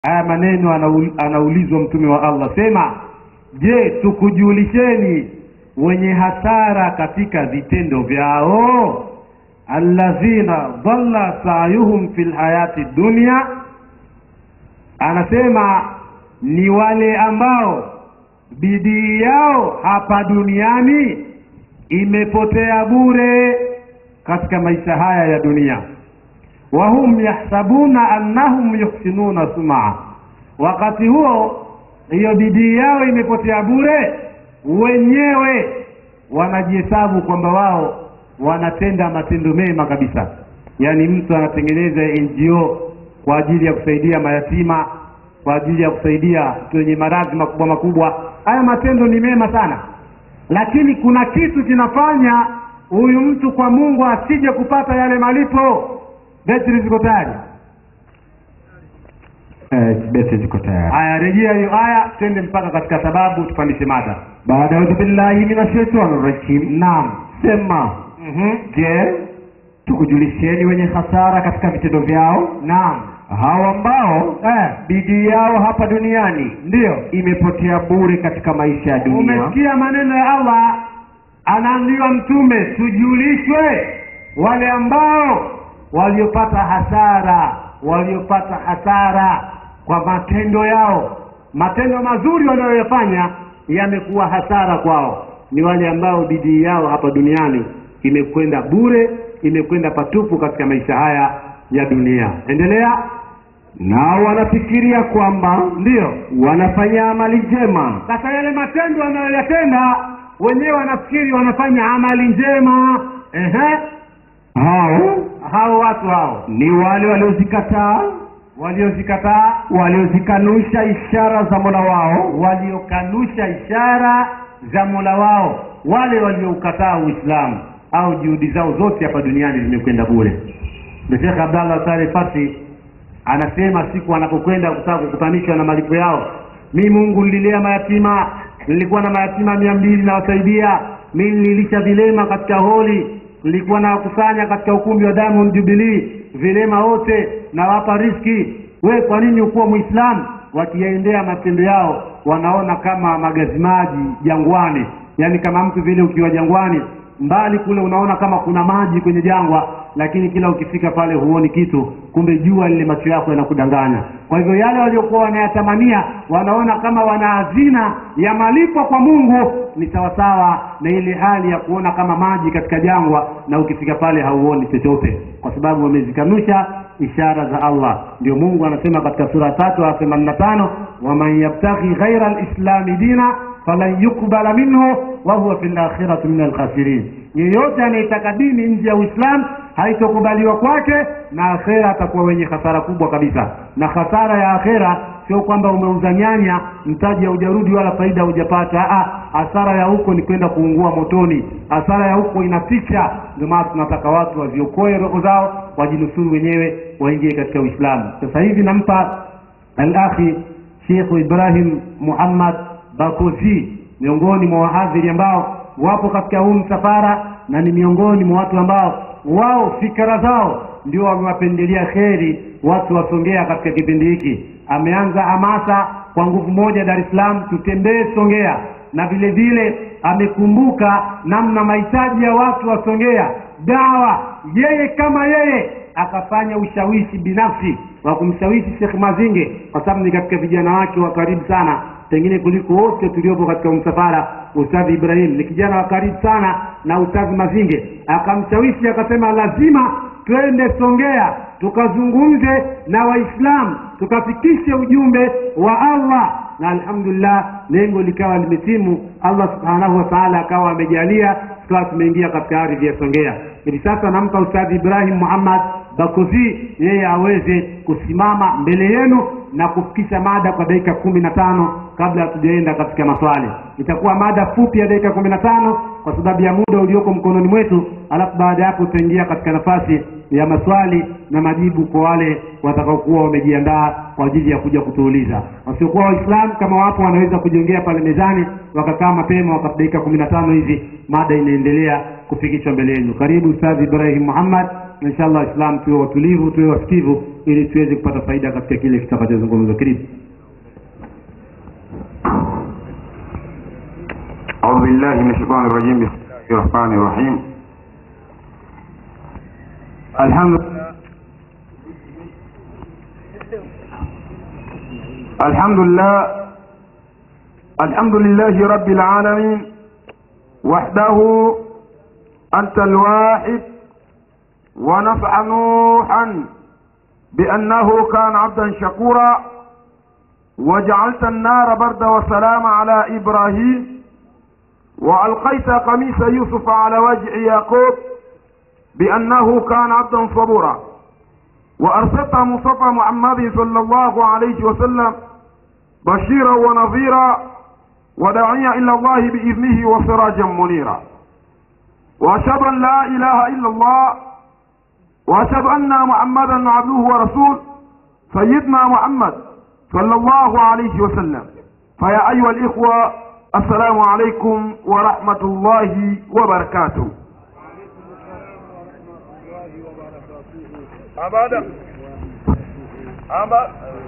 haya maneno anaul, anaulizwa mtume wa allah sema je tukujulisheni wenye hasara katika vitendo vyao alladhina dhalla sayuhum fi lhayati dunia anasema ni wale ambao bidii yao hapa duniani imepotea bure katika maisha haya ya dunia wahum yahsabuna annahum yuhsinuna sumaa wakati huo hiyo bidii yao imepotea bure wenyewe wanajihesabu kwamba wao wanatenda matendo mema kabisa yaani mtu anatengeneza ngo kwa ajili ya kusaidia mayatima kwa ajili ya kusaidia watu wenye maradhi makubwa makubwa haya matendo ni mema sana lakini kuna kitu kinafanya huyu mtu kwa mungu asije kupata yale malipo betri ziko tayari Eh, beti ziko tayari haya rejea hiyo aya twende mpaka katika sababu tupandishe mada baada audhu billahi minashaitani rajim naam sema mm-hmm. je tukujulisheni wenye hasara katika vitendo vyao naam hao ambao eh, bidii yao hapa duniani ndiyo imepotea bure katika maisha ya dunia umesikia maneno ya allah anaambiwa mtume tujulishwe wale ambao waliopata hasara waliopata hasara kwa matendo yao matendo mazuri wanayoyafanya yamekuwa hasara kwao ni wale ambao bidii yao hapa duniani imekwenda bure imekwenda patupu katika maisha haya ya dunia endelea nao wanafikiria kwamba ndiyo wanafanya amali njema sasa yale matendo wanayoyatenda wenyewe wanafikiri wanafanya amali njema Ehe. hao hao watu hao ni wale waliozikataa waliozikataa waliozikanusha ishara za mola wao waliokanusha ishara za mola wao wale walioukataa uislamu au juhudi zao zote hapa duniani zimekwenda bure ndio shekh abdallah saleh fasi anasema siku anapokwenda kutaka kukutanishwa na malipo yao mi mungu nililea mayatima nilikuwa na mayatima mia mbili nawasaidia mi nililisha vilema katika holi nilikuwa nawakusanya katika ukumbi wa diamond jubilee vilema wote nawapa riski we kwa nini ukuwa mwislamu wakiyaendea matendo yao wanaona kama magazimaji jangwani yaani kama mtu vile ukiwa jangwani mbali kule unaona kama kuna maji kwenye jangwa lakini kila ukifika pale huoni kitu kumbe jua lile macho yako yanakudanganya kwa hivyo yale waliokuwa wanayatamania wanaona kama wana hazina ya malipo kwa mungu ni sawasawa na ile hali ya kuona kama maji katika jangwa na ukifika pale hauoni chochote kwa sababu wamezikanusha ishara za allah ndio mungu anasema katika sura tatu aya themanini na tano waman yabtaghi ghaira lislami dina falan yukbala minhu wahuwa fi lakhirati min alkhasirin yeyote anayetaka dini nje ya uislamu haitokubaliwa kwake na akhera atakuwa wenye hasara kubwa kabisa na hasara ya akhera sio kwamba umeuza nyanya mtaji haujarudi wala faida hujapata Ah, hasara ya huko ni kwenda kuungua motoni hasara ya huko inaficha ndio maana tunataka watu waziokoe roho zao wajinusuru wenyewe waingie katika uislamu sasa hivi nampa alakhi shekhu ibrahim muhammad bakozi miongoni mwa wahadhiri ambao wapo katika huu msafara na ni miongoni mwa watu ambao wao fikra zao ndio wamewapendelea kheri watu wasongea katika kipindi hiki ameanza hamasa kwa nguvu moja dar es salaam tutembee songea na vile vile amekumbuka namna mahitaji ya watu wa songea dawa yeye kama yeye akafanya ushawishi binafsi wa kumshawishi Sheikh Mazinge kwa sababu ni katika vijana wake wa karibu sana pengine kuliko wote tuliopo katika msafara Ustadhi Ibrahim ni kijana wa karibu sana na Ustadhi Mazinge akamshawishi akasema lazima twende Songea tukazungumze na Waislamu tukafikishe ujumbe wa Allah na alhamdulillah lengo likawa limetimu Allah subhanahu wa ta'ala akawa amejalia tukawa tumeingia katika ardhi ya Songea hivi sasa nampa Ustadhi Ibrahim Muhammad Bakozi yeye aweze kusimama mbele yenu na kufikisha mada kwa dakika kumi na tano kabla hatujaenda katika maswali itakuwa mada fupi ya dakika kumi na tano kwa sababu ya muda ulioko mkononi mwetu alafu baada ya hapo tutaingia katika nafasi ya maswali na majibu kwa wale watakaokuwa wamejiandaa kwa ajili ya kuja kutuuliza wasiokuwa waislamu kama wapo wanaweza kujiongea pale mezani wakakaa mapema wakati dakika kumi na tano hizi mada inaendelea kufikishwa mbele yenu karibu ustadhi ibrahim muhammad inshallah islam tuwe watulivu tuwe wasikivu ili tuweze kupata faida katika kile kitakachozungumzwa karibu أعوذ بالله من الشيطان الرجيم بسم الله الرحمن الرحيم الحمد الحمد لله الحمد لله رب العالمين وحده أنت الواحد ونفع نوحا بأنه كان عبدا شكورا وجعلت النار برد وسلام على إبراهيم وألقيت قميص يوسف على وجه يعقوب بأنه كان عبدا صبورا وأرسلت مصطفى محمد صلى الله عليه وسلم بشيرا ونظيرا وداعيا إلى الله بإذنه وسراجا منيرا وأشهد أن لا إله إلا الله وأشهد أن محمدا عبده ورسول سيدنا محمد صلى الله عليه وسلم فيا أيها الإخوة السلام عليكم ورحمة الله وبركاته Abada. Aba.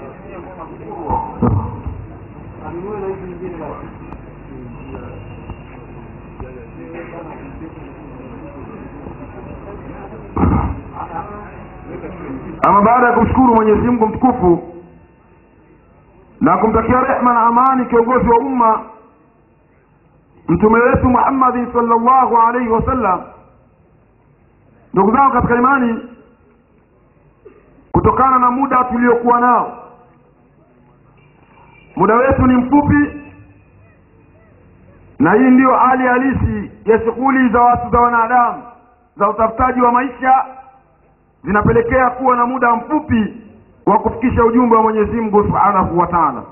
ama baada ya kumshukuru mwenyezi mungu mtukufu na kumtakia rehma na amani kiongozi wa umma mtume wetu muhammadi salllahu alaihi wasallam ndugu zangu katika imani kutokana na muda tuliokuwa nao muda wetu ni mfupi na hii ndiyo hali halisi ya shughuli za watu za wanadamu za utafutaji wa maisha zinapelekea kuwa na muda mfupi wa kufikisha ujumbe wa mwenyezi mungu subhanahu wa taala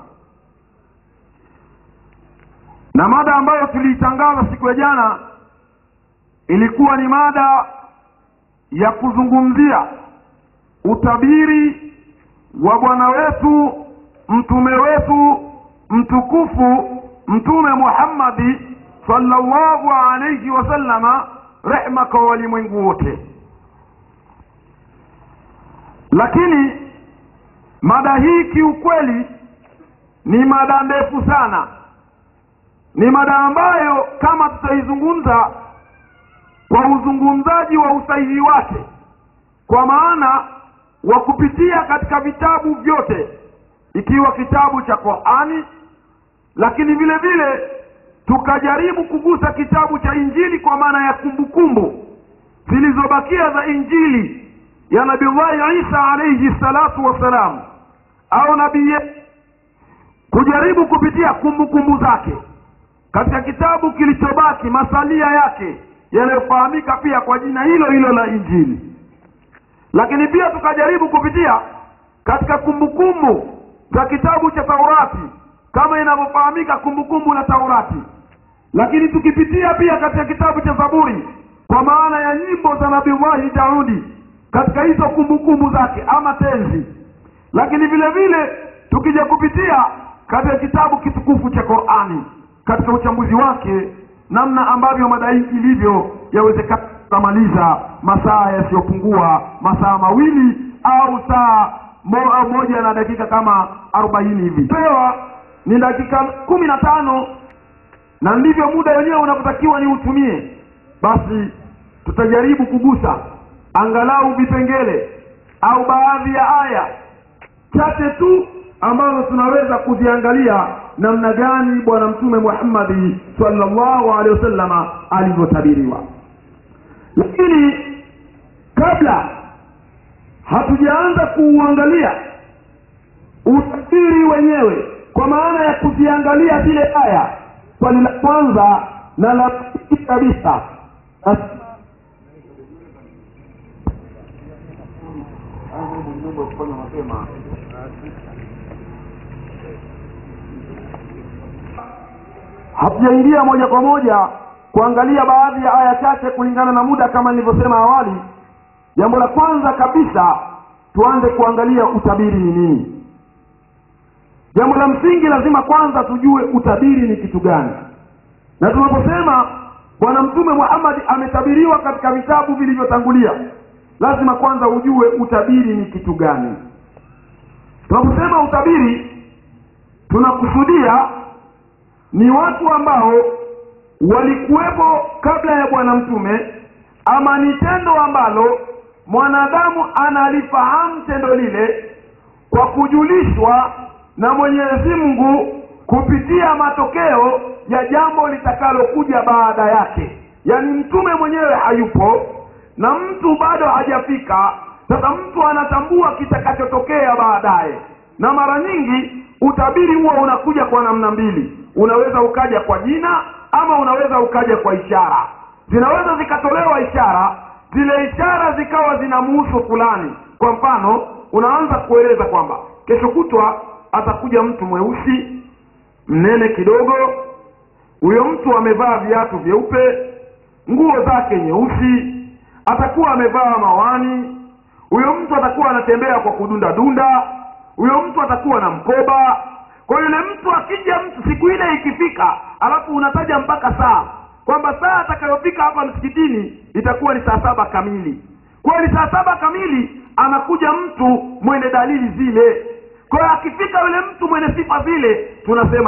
na mada ambayo tuliitangaza siku ya jana ilikuwa ni mada ya kuzungumzia utabiri wa bwana wetu mtume wetu mtukufu mtume muhammadi sallallahu alaihi wasallama rehma kwa walimwengu wote lakini mada hii kiukweli ni mada ndefu sana ni mada ambayo kama tutaizungumza kwa uzungumzaji wa usahihi wake kwa maana wa kupitia katika vitabu vyote ikiwa kitabu cha qurani lakini vile vile tukajaribu kugusa kitabu cha injili kwa maana ya kumbukumbu zilizobakia za injili ya nabillahi isa alaihi salatu wassalam au nabii kujaribu kupitia kumbukumbu zake katika kitabu kilichobaki masalia yake yanayofahamika pia kwa jina hilo hilo la injili lakini pia tukajaribu kupitia katika kumbukumbu za kitabu cha taurati kama inavyofahamika kumbukumbu la taurati lakini tukipitia pia katika kitabu cha zaburi kwa maana ya nyimbo za nabillahi daudi katika hizo kumbukumbu zake ama tenzi lakini vile vile tukija kupitia katika kitabu kitukufu cha qurani katika uchambuzi wake namna ambavyo mada hii ilivyo yawezekana tutamaliza masaa yasiyopungua masaa mawili au saa mo, au moja na dakika kama arobaini hivi pewa ni dakika kumi na tano na ndivyo muda wenyewe unavyotakiwa ni utumie basi tutajaribu kugusa angalau vipengele au baadhi ya aya chache tu ambazo tunaweza kuziangalia namna gani bwana mtume muhammadi salllahu alehi wasallama alivyotabiriwa lakini kabla hatujaanza kuuangalia utabiri wenyewe kwa maana ya kuziangalia zile aya swali la kwanza na la pili kabisa hatujaingia moja kwa moja kuangalia baadhi ya aya chache kulingana na muda kama nilivyosema awali jambo la kwanza kabisa tuanze kuangalia utabiri ni nini jambo la msingi lazima kwanza tujue utabiri ni kitu gani na tunaposema bwana mtume muhammadi ametabiriwa katika vitabu vilivyotangulia lazima kwanza ujue utabiri ni kitu gani tunaposema utabiri tunakusudia ni watu ambao walikuwepo kabla ya bwana mtume ama ni tendo ambalo mwanadamu analifahamu tendo lile kwa kujulishwa na mwenyezi mungu kupitia matokeo ya jambo litakalokuja baada yake yaani mtume mwenyewe hayupo na mtu bado hajafika sasa mtu anatambua kitakachotokea baadaye na mara nyingi utabiri huwa unakuja kwa namna mbili unaweza ukaja kwa jina ama unaweza ukaja kwa ishara zinaweza zikatolewa ishara zile ishara zikawa zinamuhusu fulani kwa mfano unaanza kueleza kwamba kesho kutwa atakuja mtu mweusi mnene kidogo huyo mtu amevaa viatu vyeupe nguo zake nyeusi atakuwa amevaa mawani huyo mtu atakuwa anatembea kwa kudunda dunda huyo mtu atakuwa na mkoba kwa yule mtu akija mtu siku ile ikifika alafu unataja mpaka saa kwamba saa atakayofika hapa msikitini itakuwa ni saa saba kamili kwa hiyo ni saa saba kamili anakuja mtu mwenye dalili zile kwa hiyo akifika yule mtu mwenye sifa zile tunasema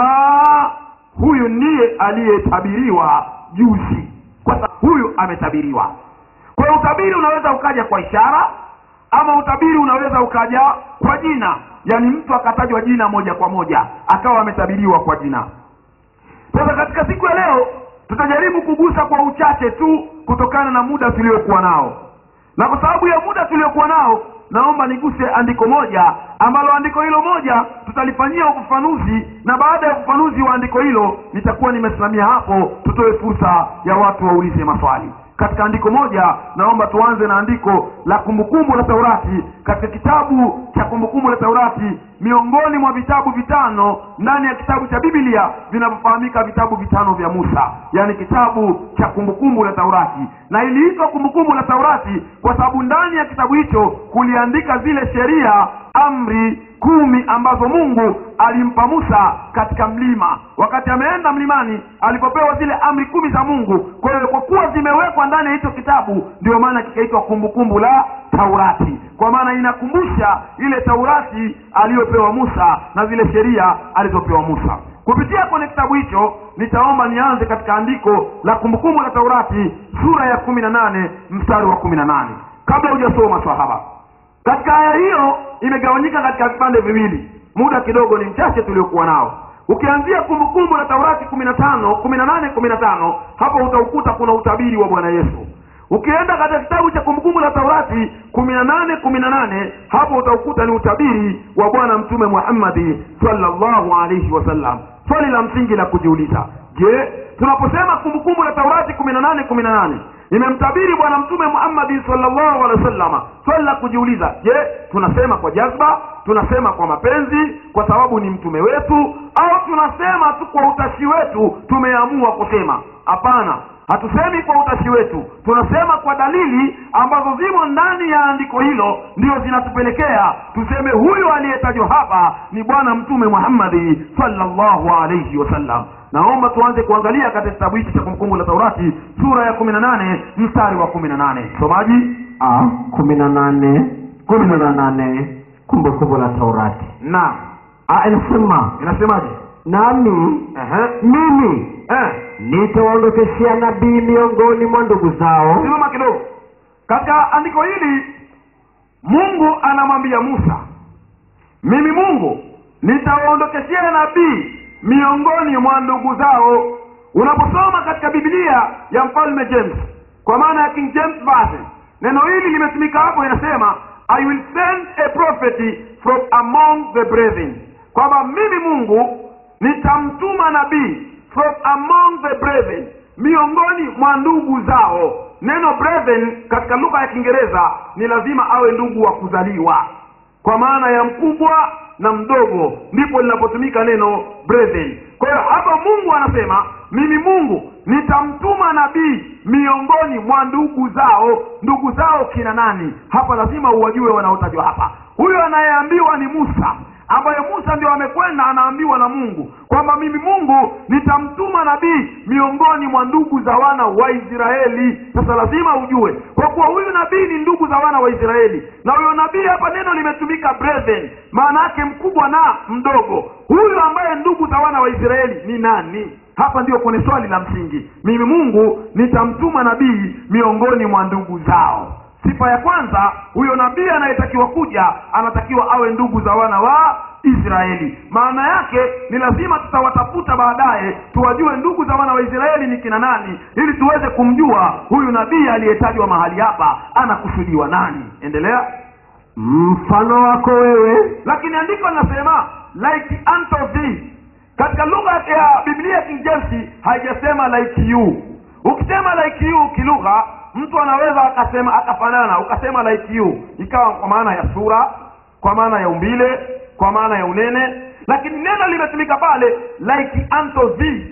aha huyu ndiye aliyetabiriwa juzi kwa sababu huyu ametabiriwa kwa hiyo utabiri unaweza ukaja kwa ishara ama utabiri unaweza ukaja kwa jina yaani mtu akatajwa jina moja kwa moja akawa ametabiriwa kwa jina sasa katika siku ya leo tutajaribu kugusa kwa uchache tu kutokana na muda tuliokuwa nao na kwa sababu ya muda tuliokuwa nao naomba niguse andiko moja ambalo andiko hilo moja tutalifanyia ufafanuzi na baada ya ufafanuzi wa andiko hilo nitakuwa nimesimamia hapo tutoe fursa ya watu waulize maswali katika andiko moja naomba tuanze na andiko la kumbukumbu la taurati katika kitabu cha kumbukumbu la taurati miongoni mwa vitabu vitano ndani ya kitabu cha biblia vinavyofahamika vitabu vitano vya musa yaani kitabu cha kumbukumbu la taurati na iliitwa kumbukumbu la taurati kwa sababu ndani ya kitabu hicho kuliandika zile sheria amri kumi ambazo mungu alimpa musa katika mlima wakati ameenda mlimani alipopewa zile amri kumi za mungu kwa hiyo kwa kuwa zimewekwa ndani ya hicho kitabu ndio maana kikaitwa kumbukumbu la taurati kwa maana inakumbusha ile taurati aliyopewa musa na zile sheria alizopewa musa kupitia kwenye kitabu hicho nitaomba nianze katika andiko la kumbukumbu la taurati sura ya kumi na nane mstari wa kumi na nane kabla hujasoma swahaba katika aya hiyo imegawanyika katika vipande viwili muda kidogo ni mchache tuliokuwa nao ukianzia kumbukumbu la taurati kumi na tano kumi na nane kumi na tano hapo utaukuta kuna utabiri wa bwana yesu ukienda katika kitabu cha kumbukumbu la taurati kumi na nane kumi na nane hapo utaukuta ni utabiri wa bwana mtume muhammadi salllahu alaihi wasallam swali la msingi la kujiuliza je tunaposema kumbukumbu la taurati kumi na nane kumi na nane imemtabiri bwana mtume muhammadi salllahu alehi wasallama swali la kujiuliza je tunasema kwa jazba tunasema kwa mapenzi kwa sababu ni mtume wetu au tunasema tu kwa utashi wetu tumeamua kusema hapana hatusemi kwa utashi wetu tunasema kwa dalili ambazo zimo ndani ya andiko hilo ndio zinatupelekea tuseme huyu aliyetajwa hapa ni bwana mtume muhammadi salllahu alaihi wasallam naomba tuanze kuangalia katika kitabu hichi cha kumbukumbu la taurati sura ya kumi na nane mstari wa kumi na nane somaji a kumi na nane kumi na nane kumbukumbu la taurati na a inasema inasemaje nami Ehe. mimi Eh. nitawaondokeshea nabii miongoni mwa ndugu zao simama kidogo katika andiko hili mungu anamwambia musa mimi mungu nitawaondokeshea nabii miongoni mwa ndugu zao unaposoma katika biblia ya mfalme james kwa maana ya king james version neno hili limetumika hapo inasema i will send a prophet from among the brethren kwamba mimi mungu nitamtuma nabii from among the brethren miongoni mwa ndugu zao neno brethren katika lugha ya kiingereza ni lazima awe ndugu wa kuzaliwa kwa maana ya mkubwa na mdogo ndipo linapotumika neno brethren kwa hiyo hapa mungu anasema mimi mungu nitamtuma nabii miongoni mwa ndugu zao ndugu zao kina nani hapa lazima uwajue wanaotajwa hapa huyo anayeambiwa ni musa ambayo musa ndio amekwenda anaambiwa na mungu kwamba mimi mungu nitamtuma nabii miongoni mwa ndugu za wana wa israeli sasa lazima ujue kwa kuwa huyu nabii ni ndugu za wana wa israeli na huyo nabii hapa neno limetumika brethren maana yake mkubwa na mdogo huyu ambaye ndugu za wana wa israeli ni nani hapa ndio kwenye swali la msingi mimi mungu nitamtuma nabii miongoni mwa ndugu zao sifa ya kwanza huyo nabii anayetakiwa kuja anatakiwa awe ndugu za wana wa israeli maana yake ni lazima tutawatafuta baadaye tuwajue ndugu za wana wa israeli ni kina nani ili tuweze kumjua huyu nabii aliyetajwa mahali hapa anakusudiwa nani endelea mfano wako wewe lakini andiko linasema like unto thee katika lugha ya biblia king james haijasema like you ukisema like you kilugha mtu anaweza akasema akafanana ukasema like you ikawa kwa maana ya sura kwa maana ya umbile kwa maana ya unene lakini neno limetumika pale like unto thee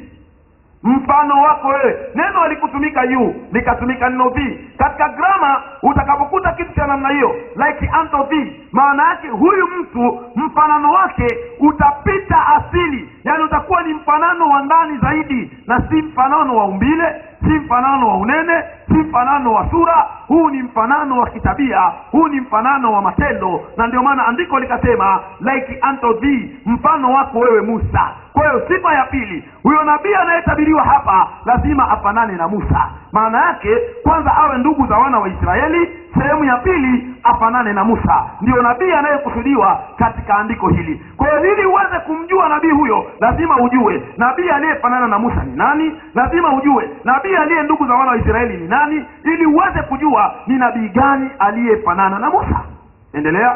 mfano wako wewe neno halikutumika yu likatumika neno vi katika grama utakapokuta kitu cha namna hiyo like unto thee maana yake huyu mtu mfanano wake utapita asili yaani utakuwa ni mfanano wa ndani zaidi na si mfanano wa umbile si mfanano wa unene si mfanano wa sura huu ni mfanano wa kitabia huu ni mfanano wa matendo na ndio maana andiko likasema like unto thee mfano wako wewe musa kwa hiyo sifa ya pili huyo nabii anayetabiriwa hapa lazima afanane na musa maana yake kwanza awe ndugu za wana wa israeli sehemu ya pili afanane na musa ndiyo nabii anayekusudiwa katika andiko hili kwa hiyo ili uweze kumjua nabii huyo lazima ujue nabii aliyefanana na musa ni nani lazima ujue nabii aliye ndugu za wana wa israeli ni nani ili uweze kujua ni nabii gani aliyefanana na musa endelea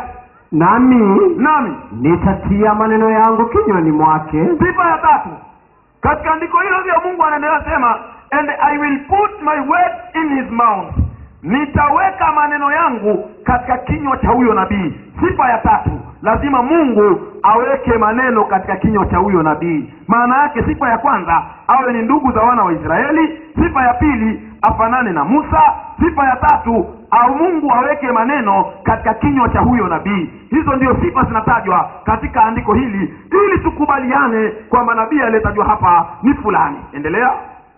nami nami nitatia maneno yangu kinywani mwake sifa ya tatu katika andiko hilo ndio mungu anaendelea sema and i will put my word in his mouth nitaweka maneno yangu katika kinywa cha huyo nabii sifa ya tatu lazima mungu aweke maneno katika kinywa cha huyo nabii maana yake sifa ya kwanza awe ni ndugu za wana wa israeli sifa ya pili afanane na musa sifa ya tatu au mungu aweke maneno katika kinywa cha huyo nabii hizo ndio sifa zinatajwa katika andiko hili ili tukubaliane kwamba nabii aliyetajwa hapa ni fulani endelea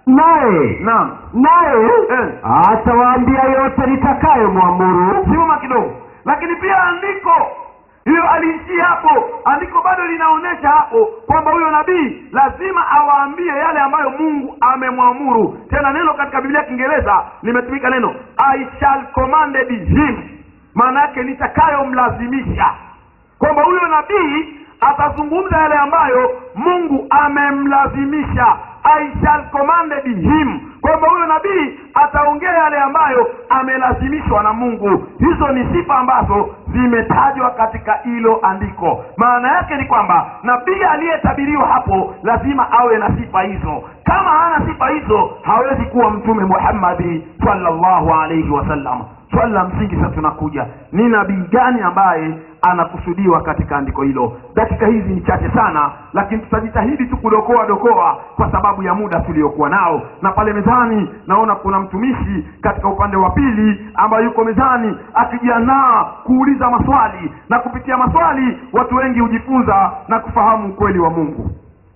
naye naam naye eh. atawaambia yote nitakayo mwamuru simama kidogo lakini pia andiko hiyo aliishia hapo andiko bado linaonyesha hapo kwamba huyo nabii lazima awaambie yale ambayo mungu amemwamuru tena neno katika biblia ya kiingereza limetumika neno i shall commanded him maana yake nitakayomlazimisha kwamba huyo nabii atazungumza yale ambayo mungu amemlazimisha i shall commanded him kwamba huyo nabii ataongea yale ambayo amelazimishwa na mungu hizo ni sifa ambazo zimetajwa katika hilo andiko maana yake ni kwamba nabii aliyetabiriwa hapo lazima awe na sifa hizo kama hana sifa hizo hawezi kuwa mtume muhammadi sallallahu alaihi wasallam swali la msingi sasa tunakuja ni nabii gani ambaye anakusudiwa katika andiko hilo dakika hizi ni chache sana lakini tutajitahidi tu kudokoa dokoa kwa sababu ya muda tuliokuwa nao na pale mezani naona kuna mtumishi katika upande wa pili ambaye yuko mezani akijiandaa kuuliza maswali na kupitia maswali watu wengi hujifunza na kufahamu ukweli wa mungu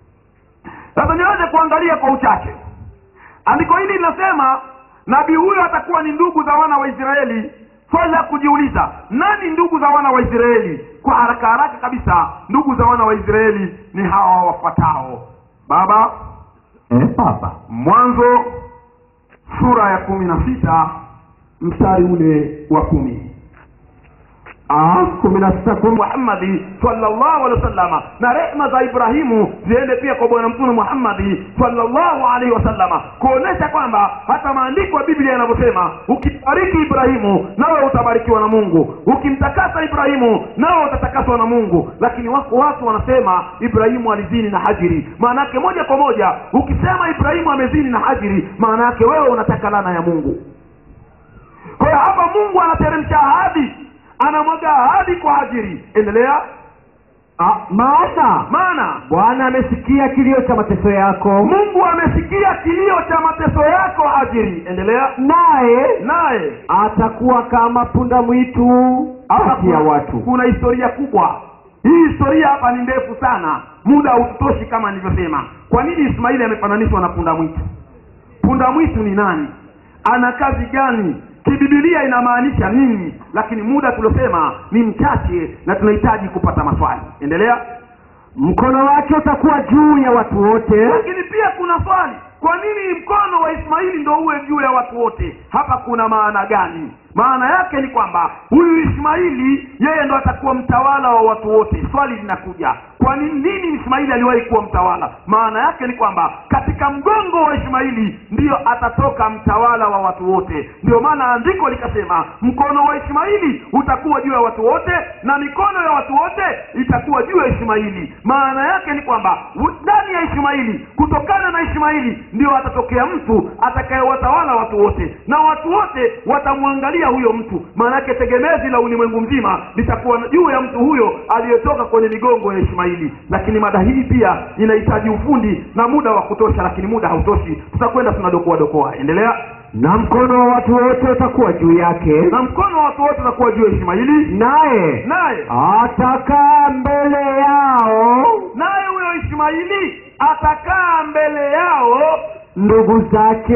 sasa niweze kuangalia kwa uchache andiko hili linasema nabii huyo atakuwa ni ndugu za wana wa israeli swali la kujiuliza nani ndugu za wana wa israeli kwa haraka haraka kabisa ndugu za wana wa israeli ni hawa wafuatao baba eh, baba mwanzo sura ya kumi na sita mstari ule wa kumi Ah, kumi na sita kumi muhammadi sallallahu alaihi wasallama na rehma za ibrahimu ziende pia kwa bwana mtume muhammadi sallallahu alaihi wasallama kuonesha kwamba hata maandiko ya biblia yanavyosema ukimbariki ibrahimu nawe utabarikiwa na mungu ukimtakasa ibrahimu nawe utatakaswa na mungu lakini wako watu wanasema ibrahimu alizini na hajiri maana yake moja kwa moja ukisema ibrahimu amezini na hajiri maana yake wewe unataka lana ya mungu kwa hiyo hapa mungu anateremsha ahadi anamwaga ahadi kwa hajiri endelea ah, maana maana bwana amesikia kilio cha mateso yako mungu amesikia kilio cha mateso yako hajiri endelea naye naye atakuwa kama punda mwitu hapa kati ya kuna- watu kuna historia kubwa hii historia hapa ni ndefu sana muda hautoshi kama nilivyosema kwa nini ismaili amefananishwa na punda mwitu punda mwitu ni nani ana kazi gani kibibilia inamaanisha nini lakini muda tuliosema ni mchache na tunahitaji kupata maswali endelea mkono wake utakuwa juu ya watu wote lakini pia kuna swali kwa nini mkono wa ismaili ndo uwe juu ya watu wote hapa kuna maana gani maana yake ni kwamba huyu ismaili yeye ndo atakuwa mtawala wa watu wote swali linakuja kwa nini nini ismaili aliwahi kuwa mtawala maana yake ni kwamba katika mgongo wa ismaili ndiyo atatoka mtawala wa watu wote ndio maana andiko likasema mkono wa ismaili utakuwa juu ya watu wote na mikono ya watu wote itakuwa juu ya ismaili maana yake ni kwamba u- ndani ya ismaili kutokana na ismaili ndio atatokea mtu atakayewatawala watu wote na watu wote watamwangalia huyo mtu maana yake tegemezi la ulimwengu mzima litakuwa juu ya mtu huyo aliyetoka kwenye migongo ya ismaili lakini mada hii pia inahitaji ufundi na muda wa kutosha lakini muda hautoshi tutakwenda tunadokoa dokoa endelea na mkono wa watu wote utakuwa juu yake na mkono wa watu wote utakuwa juu ya ismaili naye naye atakaa mbele yao naye huyo ismaili atakaa mbele yao ndugu zake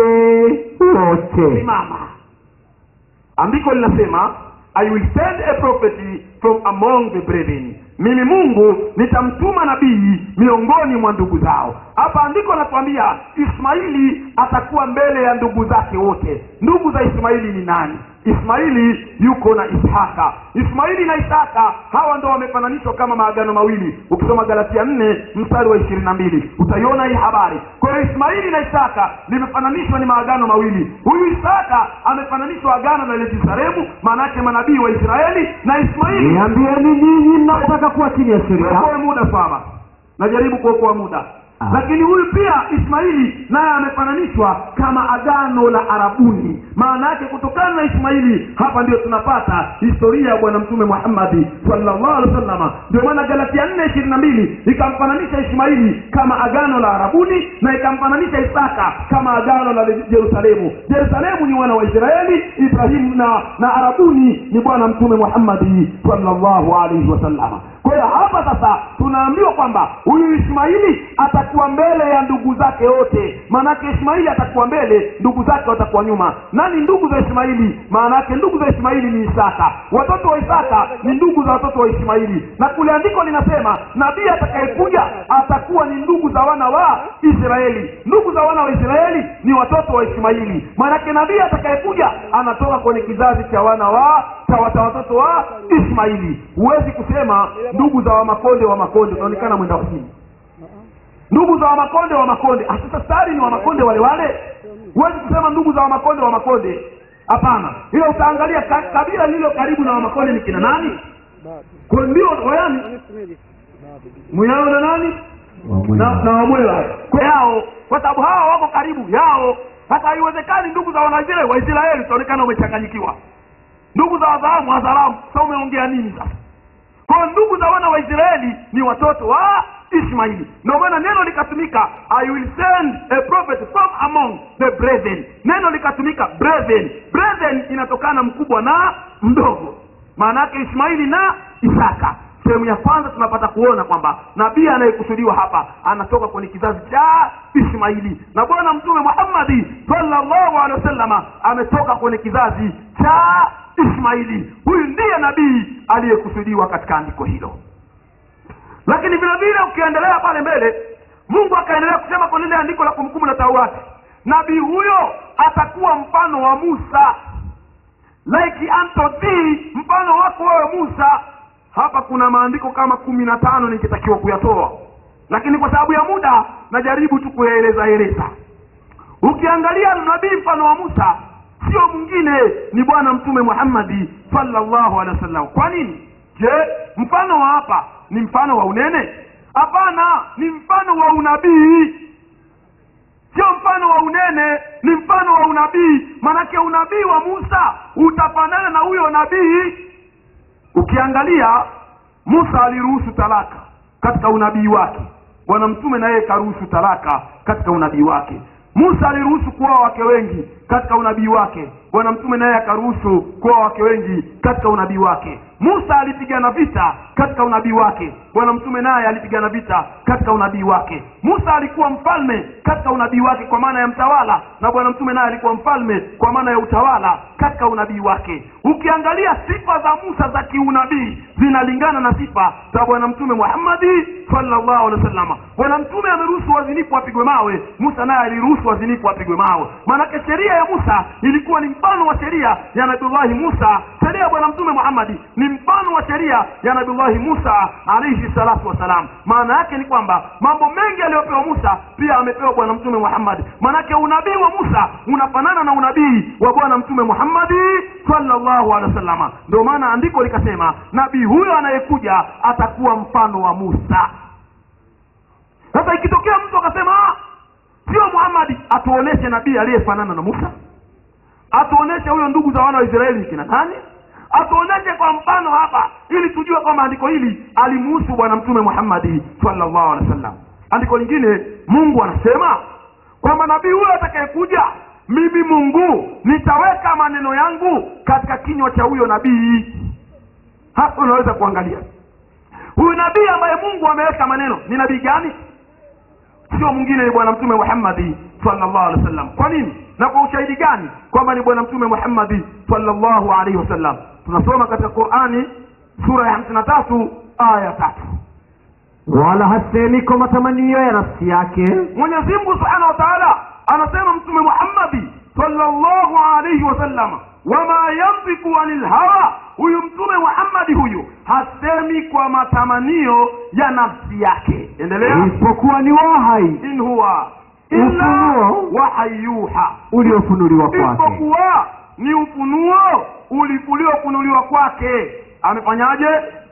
wote simama andiko linasema i will send a prophet from among the brethren mimi mungu nitamtuma nabii miongoni mwa ndugu zao hapa andiko natuambia ismaili atakuwa mbele ya ndugu zake wote ndugu za ismaili ni nani ismaili yuko na ishaka ismaili na ishaka hawa ndo wamefananishwa kama maagano mawili ukisoma galatia nne mstari wa ishirini na mbili utaiona hii habari kwa hiyo ismaili na ishaka limefananishwa ni maagano mawili huyu ishaka amefananishwa agano na yerusalemu maanaake manabii wa israeli na ismaili niambieni ninyi mnataka kuwa chini ya sheria Okoe muda saba najaribu kuokoa muda Ah. lakini huyu pia ismaili naye amefananishwa kama agano la arabuni maana yake kutokana na ismaili hapa ndio tunapata historia ya bwana mtume muhammadi sallallahu alaihi wasallama ndio maana galatia nne ishirini na mbili ikamfananisha ismaili kama agano la arabuni na ikamfananisha isaka kama agano la jerusalemu jerusalemu ni wana wa israeli ibrahimu na na arabuni ni bwana mtume muhammadi sallallahu alaihi wasallama kwa hiyo hapa sasa tunaambiwa kwamba huyu ismaili atakuwa mbele ya ndugu zake wote maanake ismaili atakuwa mbele ndugu zake watakuwa nyuma nani ndugu za ismaili maanake ndugu za ismaili ni isaka watoto wa isaka ni ndugu za watoto wa ismaili na kule andiko linasema nabii atakayekuja atakuwa ni ndugu za wana wa israeli ndugu za wana wa israeli ni watoto wa ismaili maanake nabii atakayekuja anatoka kwenye kizazi cha wana wa cha wata watoto wa ismaili huwezi kusema ndugu za wamakonde wa makonde unaonekana mwenda wazimu ndugu za wamakonde wa makonde Ah, sasa stari ni wamakonde wale wale huwezi kusema ndugu za wamakonde wa makonde hapana ila utaangalia ka, kabila lililo karibu na wamakonde ni kina nani kwa ndio wayani muyao na nani na, na wamwela kwa yao kwa sababu hawa wako karibu yao sasa haiwezekani ndugu za wanaisraeli waisraeli utaonekana umechanganyikiwa ndugu za wadhalamu wadhalamu sa umeongea nini sasa kwa hiyo ndugu za wana wa israeli ni watoto wa ismaili ndio maana neno likatumika i will send a prophet from among the brethren neno likatumika brethren brethren inatokana mkubwa na mdogo maana yake ismaili na isaka sehemu ya kwanza tunapata kuona kwamba nabii anayekusudiwa hapa anatoka kwenye kizazi cha ismaili na bwana mtume muhammadi sallallahu alehi wasallama ametoka kwenye kizazi cha ismaili huyu ndiye nabii aliyekusudiwa katika andiko hilo lakini vile vile ukiendelea pale mbele mungu akaendelea kusema kwenye lile andiko la kumbukumbu la taurati nabii huyo atakuwa mfano wa musa like unto thee mfano wako wewe musa hapa kuna maandiko kama kumi na tano nikitakiwa kuyatoa lakini kwa sababu ya muda najaribu tu kuyaeleza eleza ukiangalia nabii mfano wa musa sio mwingine ni bwana mtume muhammadi sallallahu alehi wasallam kwa nini je mfano wa hapa ni mfano wa unene hapana ni mfano wa unabii sio mfano wa unene ni mfano wa unabii manake unabii wa musa utafanana na huyo nabii ukiangalia musa aliruhusu talaka katika unabii wake bwana mtume na yeye karuhusu talaka katika unabii wake musa aliruhusu kuoa wake wengi katika unabii wake bwana mtume naye akaruhusu kuwa wake wengi katika unabii wake musa alipigana vita katika unabii wake bwana mtume naye alipigana vita katika unabii wake musa alikuwa mfalme katika unabii wake kwa maana ya mtawala na bwana mtume naye alikuwa mfalme kwa maana ya utawala katika unabii wake ukiangalia sifa za musa za kiunabii zinalingana na sifa za bwana mtume muhammadi sallallahu alaihi wasallam bwana mtume ameruhusu wazinifu wapigwe mawe musa naye aliruhusu wazinifu wapigwe mawe maanake sheria ya musa ilikuwa ni mfano wa sheria ya nabiullahi musa sheria ya bwana mtume muhammadi ni mfano wa sheria ya nabiullahi musa alaihi salatu wassalam maana yake ni kwamba mambo mengi aliyopewa musa pia amepewa bwana mtume muhammadi maanake unabii wa musa unafanana na unabii wa bwana mtume muhammadi sallallahu alaihi wasallama ndio maana andiko likasema nabii huyo anayekuja atakuwa mfano wa musa sasa ikitokea mtu akasema "Ah, sio muhammadi atuoneshe nabii aliyefanana na musa atuoneshe huyo ndugu za wana wa israeli ni kina nani atuoneshe kwa mfano hapa ili tujue kwamba andiko hili alimuhusu bwana mtume muhammadi sallallahu alaihi wasallam andiko lingine mungu anasema kwamba nabii huyo atakayekuja mimi mungu nitaweka maneno yangu katika kinywa cha huyo nabii hapo unaweza kuangalia huyu nabii ambaye mungu ameweka maneno ni nabii gani sio mwingine ni bwana mtume muhammadi sallallahu alaihi wasallam kwa nini na kwa ushahidi gani kwamba ni bwana mtume muhammadi sallallahu alaihi wasallam tunasoma katika qurani sura ya hamsini na tatu aya tatu wala hasemi kwa matamanio ya nafsi yake mwenyezi mungu subhanahu wa taala anasema mtume muhammadi sallallahu alaihi wasallam wama yantiku anil hawa huyu mtume muhammadi huyu hasemi kwa matamanio ya nafsi yake endelea isipokuwa ni wahai in huwa illa Ufunuo. wahayuha uliofunuliwa kwake isipokuwa ni ufunuo uli- uliofunuliwa kwake amefanyaje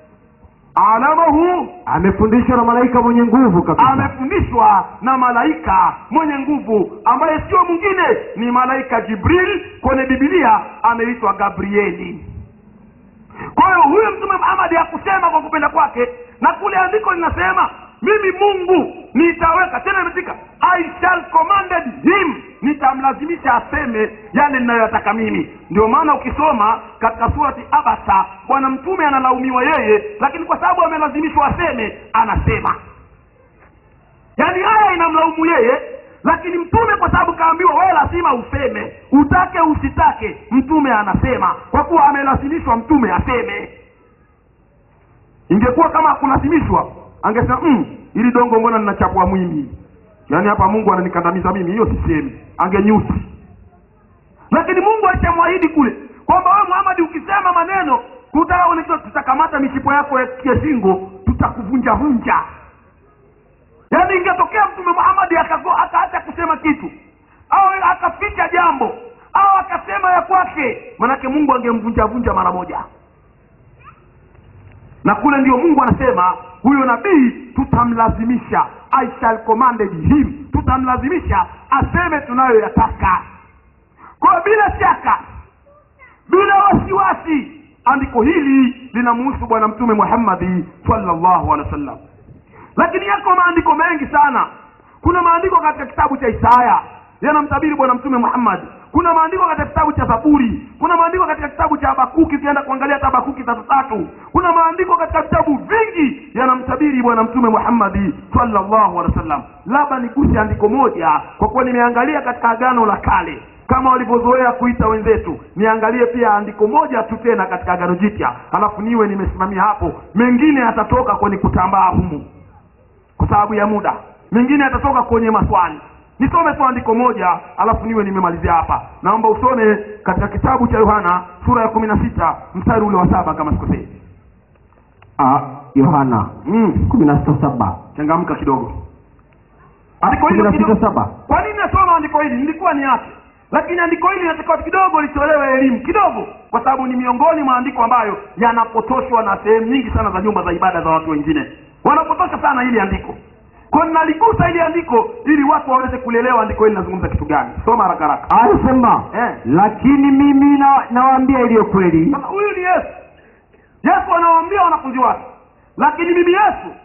alamahu amefundishwa na malaika mwenye nguvu kabisa amefundishwa na malaika mwenye nguvu ambaye sio mwingine ni malaika jibril kwenye bibilia ameitwa gabrieli kwa hiyo huyu mtume muhamadi hakusema kwa kupenda kwake na kule andiko linasema mimi mungu nitaweka tena imetika i shall commanded him nitamlazimisha aseme yale ninayoyataka mimi ndio maana ukisoma katika surati abasa bwana mtume analaumiwa yeye lakini kwa sababu amelazimishwa aseme anasema yaani haya inamlaumu yeye lakini mtume kwa sababu kaambiwa wewe lazima useme utake usitake mtume anasema kwa kuwa amelazimishwa mtume aseme ingekuwa kama hakulazimishwa angesema mm, ili dongo mbona ninachapwa mwimi yaani hapa mungu ananikandamiza mimi hiyo sisemi angenyusi lakini mungu alishamwahidi kule kwamba wewe muhamadi ukisema maneno tutaonekana tutakamata mishipo yako ya ya shingo tutakuvunja vunja yaani ingetokea mtume muhamadi akago- akaacha kusema kitu au akaficha jambo au akasema ya kwake manake mungu angemvunjavunja mara moja na kule ndio mungu anasema huyo nabii tutamlazimisha i shall commanded him tutamlazimisha aseme tunayoyataka kwa bila shaka bila wasiwasi andiko hili linamuhusu bwana mtume muhammadi sallallahu alaihi wasallam lakini yako maandiko mengi sana kuna maandiko katika kitabu cha isaya yanamtabiri bwana mtume muhammad kuna maandiko katika kitabu cha zaburi kuna maandiko katika kitabu cha habakuki ukienda kuangalia hata habakuki tatu tatu kuna maandiko katika vitabu vingi yanamtabiri bwana mtume muhammadi sallallahu alaihi wasallam labda niguse andiko moja kwa kuwa nimeangalia katika agano la kale kama walivyozoea kuita wenzetu niangalie pia andiko moja tu tena katika agano jipya halafu niwe nimesimamia hapo mengine yatatoka kwenye kutambaa humu kwa sababu ya muda mengine yatatoka kwenye maswali nisome tu andiko moja alafu niwe nimemalizia hapa naomba usome katika kitabu cha yohana sura ya kumi na sita mstari ule wa saba kama sikosei Ah, yohana mm. kumi na sita saba changamka kidogo andiko kumi hilo na sita kidogo saba kwa nini nasoma andiko hili nilikuwa niache lakini andiko hili natakiwa kidogo litolewe elimu kidogo kwa sababu ni miongoni mwa andiko ambayo yanapotoshwa na sehemu nyingi sana za nyumba za ibada za watu wengine wanapotosha sana hili andiko kwa naligusa hili andiko ili watu waweze kulielewa andiko hili linazungumza kitu gani soma haraka haraka anasema Eh. lakini mimi na- nawaambia iliyo kweli sasa huyu ni yesu yesu anawaambia wanafunzi wake lakini mimi yesu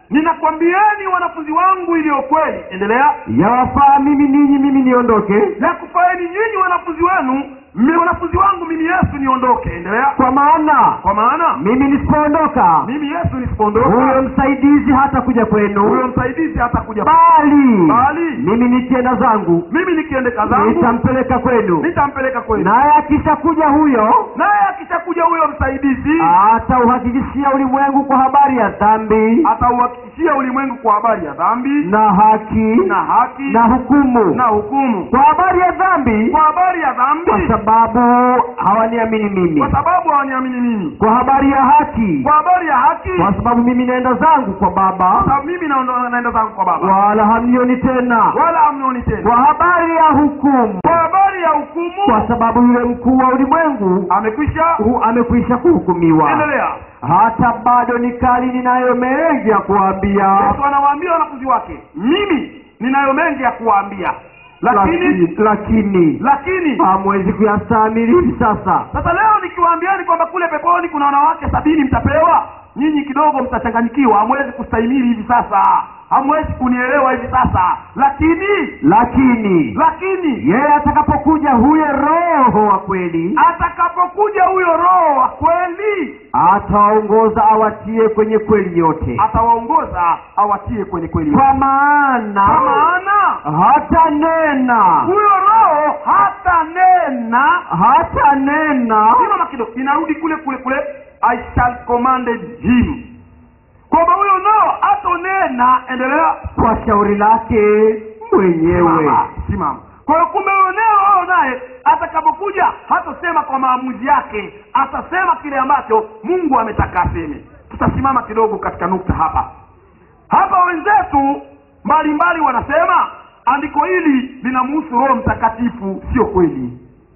ninakwambieni wanafunzi wangu iliyo kweli endelea yawafaa mimi ninyi mimi niondoke ya kufaeni nyinyi wanafunzi wenu mi wanafunzi wangu mimi yesu niondoke endelea kwa maana kwa maana mimi nisipoondoka mimi yesu huyo nisipoondoka msaidizi hata kuja huyo kwenu msaidizi hata kuja bali Bali. mimi nikienda zangu mimi nikiendeka zangu nitampeleka kwenu nitampeleka kwenu naye akishakuja huyo naye akishakuja huyo msaidizi atauhakikishia ulimwengu kwa habari ya dhambi atauhakikishia ulimwengu kwa habari ya dhambi na haki na haki na hukumu na hukumu kwa habari ya dhambi kwa habari ya kwa dhambi sababu hawaniamini mimi kwa sababu hawaniamini mimi kwa habari ya haki kwa habari ya haki kwa sababu mimi naenda zangu kwa kwa baba sababu mimi naondo- naenda zangu kwa baba wala hamnioni tena wala hamnioni tena kwa habari ya hukumu kwa habari ya kwa hukumu sababu yule mkuu wa ulimwengu amekwisha hu- amekwisha kuhukumiwa endelea hata bado ni kali ninayo mengi ya kuambia yesu anawaambia wanafunzi wake mimi ninayo mengi ya kuwaambia lakini lakini lakini lakini hamwezi kuyastahimili hivi sasa sasa leo nikiwaambiani kwamba kule peponi kuna wanawake sabini mtapewa nyinyi kidogo mtachanganyikiwa hamwezi kustahimili hivi sasa hamwezi kunielewa hivi sasa lakini lakini lakini yeye atakapokuja huyo roho wa kweli atakapokuja huyo roho wa kweli atawaongoza awatie kwenye kweli yote atawaongoza awatie kwenye kweli kwa kwa maana maana hata nena huyo roho hata nena hata nena simama kidogo inarudi kule kule kule i shall commanded him kwamba huyo roho hatonena endelea kwa shauri lake mwenyewe Simama, simama kwa hiyo kumbe huyo neno roho naye atakapokuja hatosema kwa maamuzi yake atasema kile ambacho mungu ametaka aseme tutasimama kidogo katika nukta hapa hapa wenzetu mbalimbali wanasema andiko hili linamhusu roho mtakatifu sio kweli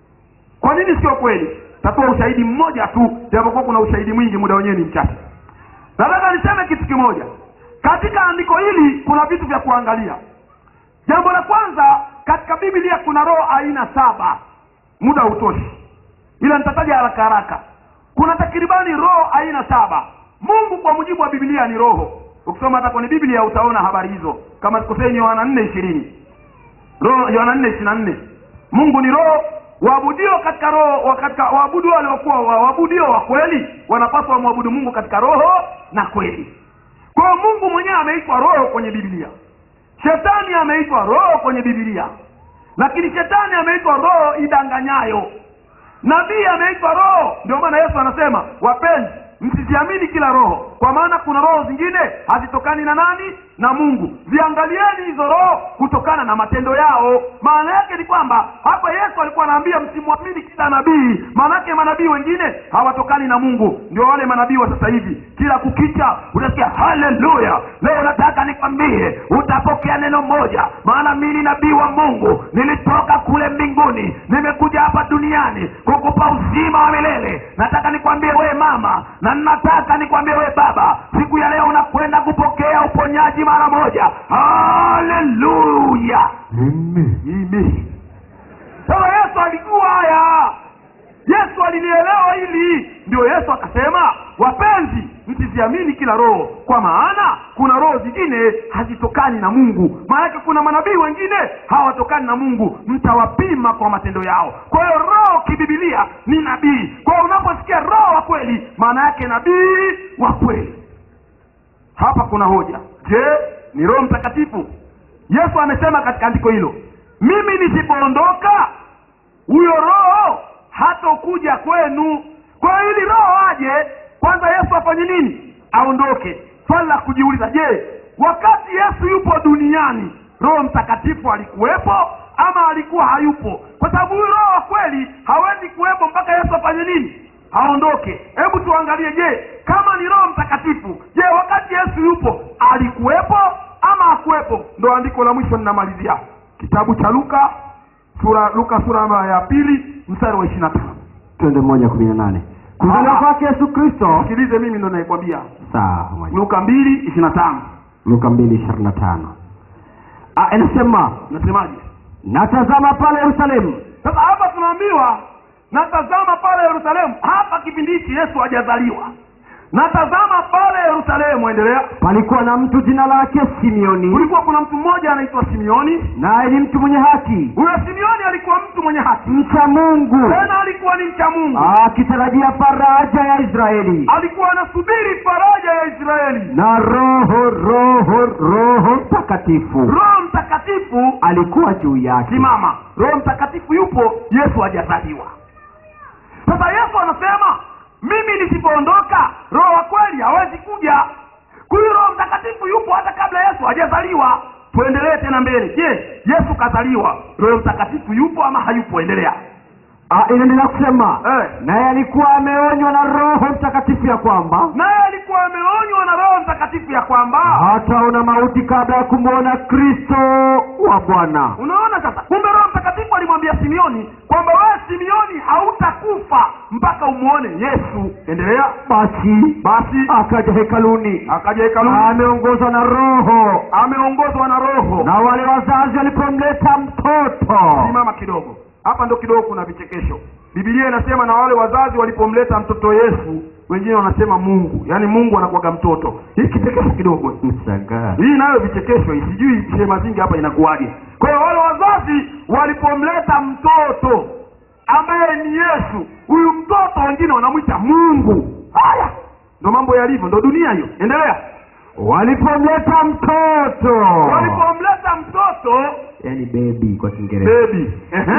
kwa nini sio kweli tatoa ushahidi mmoja tu japokuwa kuna ushahidi mwingi muda wenyewe ni mchache nataka niseme kitu kimoja katika andiko hili kuna vitu vya kuangalia jambo la kwanza katika biblia kuna roho aina saba muda hautoshi ila nitataja haraka haraka kuna takribani roho aina saba mungu kwa mujibu wa biblia ni roho ukisoma hata kwenye biblia utaona habari hizo kama sikosei ni yohana nne ishirini roho yohana nne ishiri na nne mungu ni roho waabudio katika roho wa- katika waabudu waliokuwa wa- waabudio wa kweli wanapaswa wamwabudu mungu katika roho na kweli kwa hiyo mungu mwenyewe ameitwa roho kwenye biblia shetani ameitwa roho kwenye biblia lakini shetani ameitwa roho idanganyayo nabii ameitwa roho ndio maana yesu anasema wapenzi msiziamini kila roho kwa maana kuna roho zingine hazitokani na nani na mungu ziangalieni hizo roho kutokana na matendo yao maana yake ni kwamba hapa yesu alikuwa anaambia msimwamini kila nabii maana yake manabii wengine hawatokani na mungu ndio wale manabii wa sasa hivi kila kukicha utasikia haleluya leo nataka nikwambie utapokea neno moja maana mi ni nabii wa mungu nilitoka kule mbinguni nimekuja hapa duniani kukupa uzima wa milele nataka nikwambie wewe mama na nataka nikwambie wewe baba siku ya leo unakwenda kupokea uponyaji mara moja haleluya Amen. sasa yesu alijua haya yesu alilielewa hili ndio yesu akasema wapenzi msiziamini kila roho kwa maana kuna roho zingine hazitokani na mungu maanake kuna manabii wengine hawatokani na mungu mtawapima kwa matendo yao kwa hiyo roho kibibilia ni nabii kwa hiyo unaposikia roho wa kweli maana yake nabii wa kweli hapa kuna hoja je ni roho mtakatifu yesu amesema katika andiko hilo mimi nisipoondoka huyo roho hatokuja kwenu kwa hiyo ili roho aje kwanza yesu afanye nini aondoke swali la kujiuliza je wakati yesu yupo duniani roho mtakatifu alikuwepo ama alikuwa hayupo kwa sababu huyu roho wa kweli hawezi kuwepo mpaka yesu afanye nini aondoke hebu tuangalie je kama ni roho mtakatifu je wakati yesu yupo alikuwepo ama hakuwepo ndo andiko la mwisho ninamalizia kitabu cha luka sura luka sura ya pili mstari wa ishiri na tano twende moja kumi na nane kuzaliwa Ah. kwake yesu kristo sikilize mimi ndo naikwambia sawa moja. luka mbili ishiri na tano luka mbili ishirini na tano Ah, inasema nasemaje natazama pale yerusalemu sasa hapa tunaambiwa natazama pale yerusalemu hapa kipindi hichi yesu hajazaliwa na tazama pale yerusalemu endelea palikuwa na mtu jina lake simeoni kulikuwa kuna mtu mmoja anaitwa simeoni naye ni mtu mwenye haki huyo simeoni alikuwa mtu mwenye haki mcha mungu tena alikuwa ni mcha mungu akitarajia faraja ya israeli alikuwa anasubiri faraja ya israeli na roho roho roho mtakatifu roho mtakatifu alikuwa juu yake simama roho mtakatifu yupo yesu hajazaliwa sasa yesu anasema mimi nisipoondoka roho wa kweli hawezi kuja huyu roho mtakatifu yupo hata kabla yesu hajazaliwa tuendelee tena mbele je yesu kazaliwa roho mtakatifu yupo ama hayupo endelea Ah, inaendelea kusema eh. naye alikuwa ameonywa na roho mtakatifu ya kwamba naye alikuwa ameonywa na roho mtakatifu ya kwamba hataona mauti kabla ya kumwona kristo wa bwana unaona sasa kumbe roho mtakatifu alimwambia simeoni kwamba wewe simeoni hautakufa mpaka umwone yesu endelea basi basi akaja hekaluni akaja hekaluni ameongozwa na roho ameongozwa na roho na wale wazazi walipomleta mtoto simama kidogo hapa ndo kidogo kuna vichekesho bibilia inasema na wale wazazi walipomleta mtoto yesu wengine wanasema mungu yaani mungu anakuwaga mtoto hii kichekesho kidogo mshangaa hii nayo vichekesho hii sijui sehema zingi hapa inakuwaje kwa hiyo wale wazazi walipomleta mtoto ambaye ni yesu huyu mtoto wengine wanamwita mungu haya ndo mambo yalivyo ndo dunia hiyo endelea walipomleta mtoto walipomleta mtoto yani bebi kwa kiingereza bebi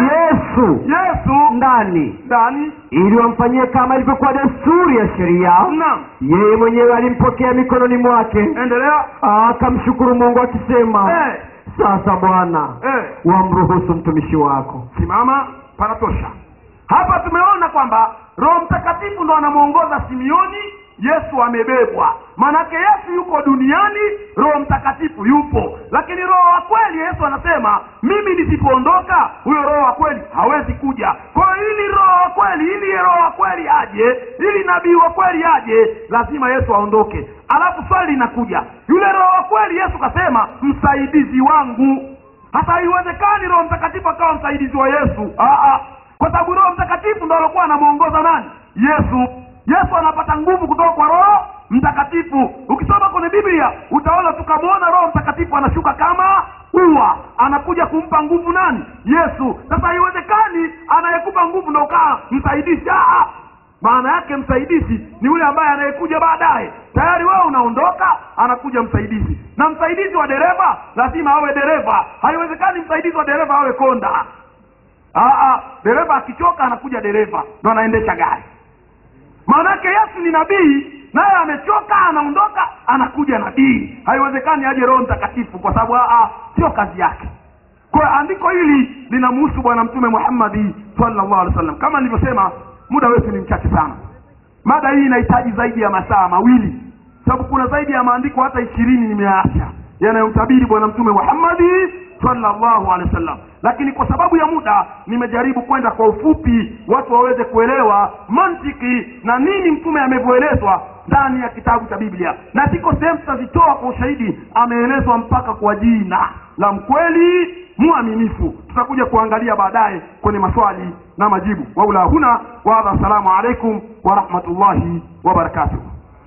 yesu yesu ndani ndani ili wamfanyie kama ilivyokuwa desturi ya sheria naam yeye mwenyewe alimpokea mikononi mwake endelea akamshukuru mungu akisema eh, sasa bwana eh. wamruhusu mtumishi wako simama panatosha hapa tumeona kwamba roho mtakatifu ndo anamwongoza simeoni yesu amebebwa maanake yesu yuko duniani roho mtakatifu yupo lakini roho wa kweli yesu anasema mimi nisipoondoka huyo roho wa kweli hawezi kuja kwa hiyo ili roho wa kweli ili roho wa kweli aje ili nabii wa kweli aje lazima yesu aondoke alafu swali linakuja yule roho wa kweli yesu kasema msaidizi wangu hata haiwezekani roho mtakatifu akawa msaidizi wa yesu Aa, kwa sababu roho mtakatifu ndo alikuwa anamwongoza nani yesu yesu anapata nguvu kutoka kwa roho mtakatifu ukisoma kwenye biblia utaona tukamwona roho mtakatifu anashuka kama ua anakuja kumpa nguvu nani yesu sasa haiwezekani anayekupa nguvu ndo ukaa msaidizi Aa, maana yake msaidizi ni yule ambaye anayekuja baadaye tayari wewe unaondoka anakuja msaidizi na msaidizi wa dereva lazima awe dereva haiwezekani msaidizi wa dereva awe konda Aa, dereva akichoka anakuja dereva ndo anaendesha gari maanake yesu ni nabii naye amechoka anaondoka anakuja nabii haiwezekani aje roho mtakatifu kwa sababu aa, sio kazi yake kwa hiyo andiko hili linamhusu bwana mtume muhammadi sallallahu alaihi wasallam kama nilivyosema muda wetu ni mchache sana mada hii inahitaji zaidi ya masaa mawili sababu kuna zaidi ya maandiko hata ishirini nimeyaacha yanayomtabiri bwana mtume muhammadi sallallahu alaihi wasallam lakini kwa sababu ya muda nimejaribu kwenda kwa ufupi watu waweze kuelewa mantiki na nini mtume amevyoelezwa ndani ya kitabu cha biblia na ziko sehemu tutazitoa kwa ushahidi ameelezwa mpaka kwa jina la mkweli mwaminifu tutakuja kuangalia baadaye kwenye maswali na majibu waula huna waadha assalamu alaikum warahmatullahi wabarakatuh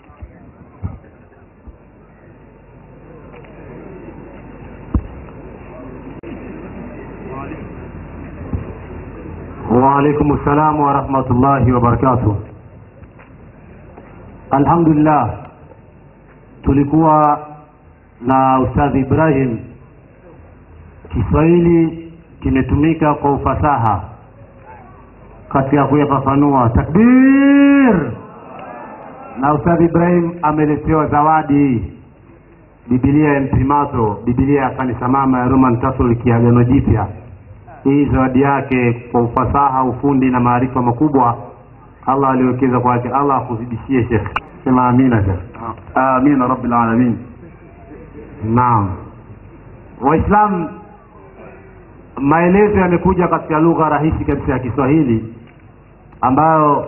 وعليكم السلام ورحمة الله وبركاته Alhamdulillah tulikuwa na Ustadhi Ibrahim, Kiswahili kimetumika kwa ufasaha katika kuyafafanua. Takbir! Na Ustadhi Ibrahim ameletewa zawadi Biblia ya Mprimato, Biblia ya kanisa mama ya Roman Catholic ya Agano Jipya hii zawadi yake kwa ufasaha ufundi na maarifa makubwa allah aliwekeza kwake allah akuzidishie shekh sema amina shekh amina rabbil alamin naam waislam maelezo yamekuja katika lugha rahisi kabisa ya kiswahili ambayo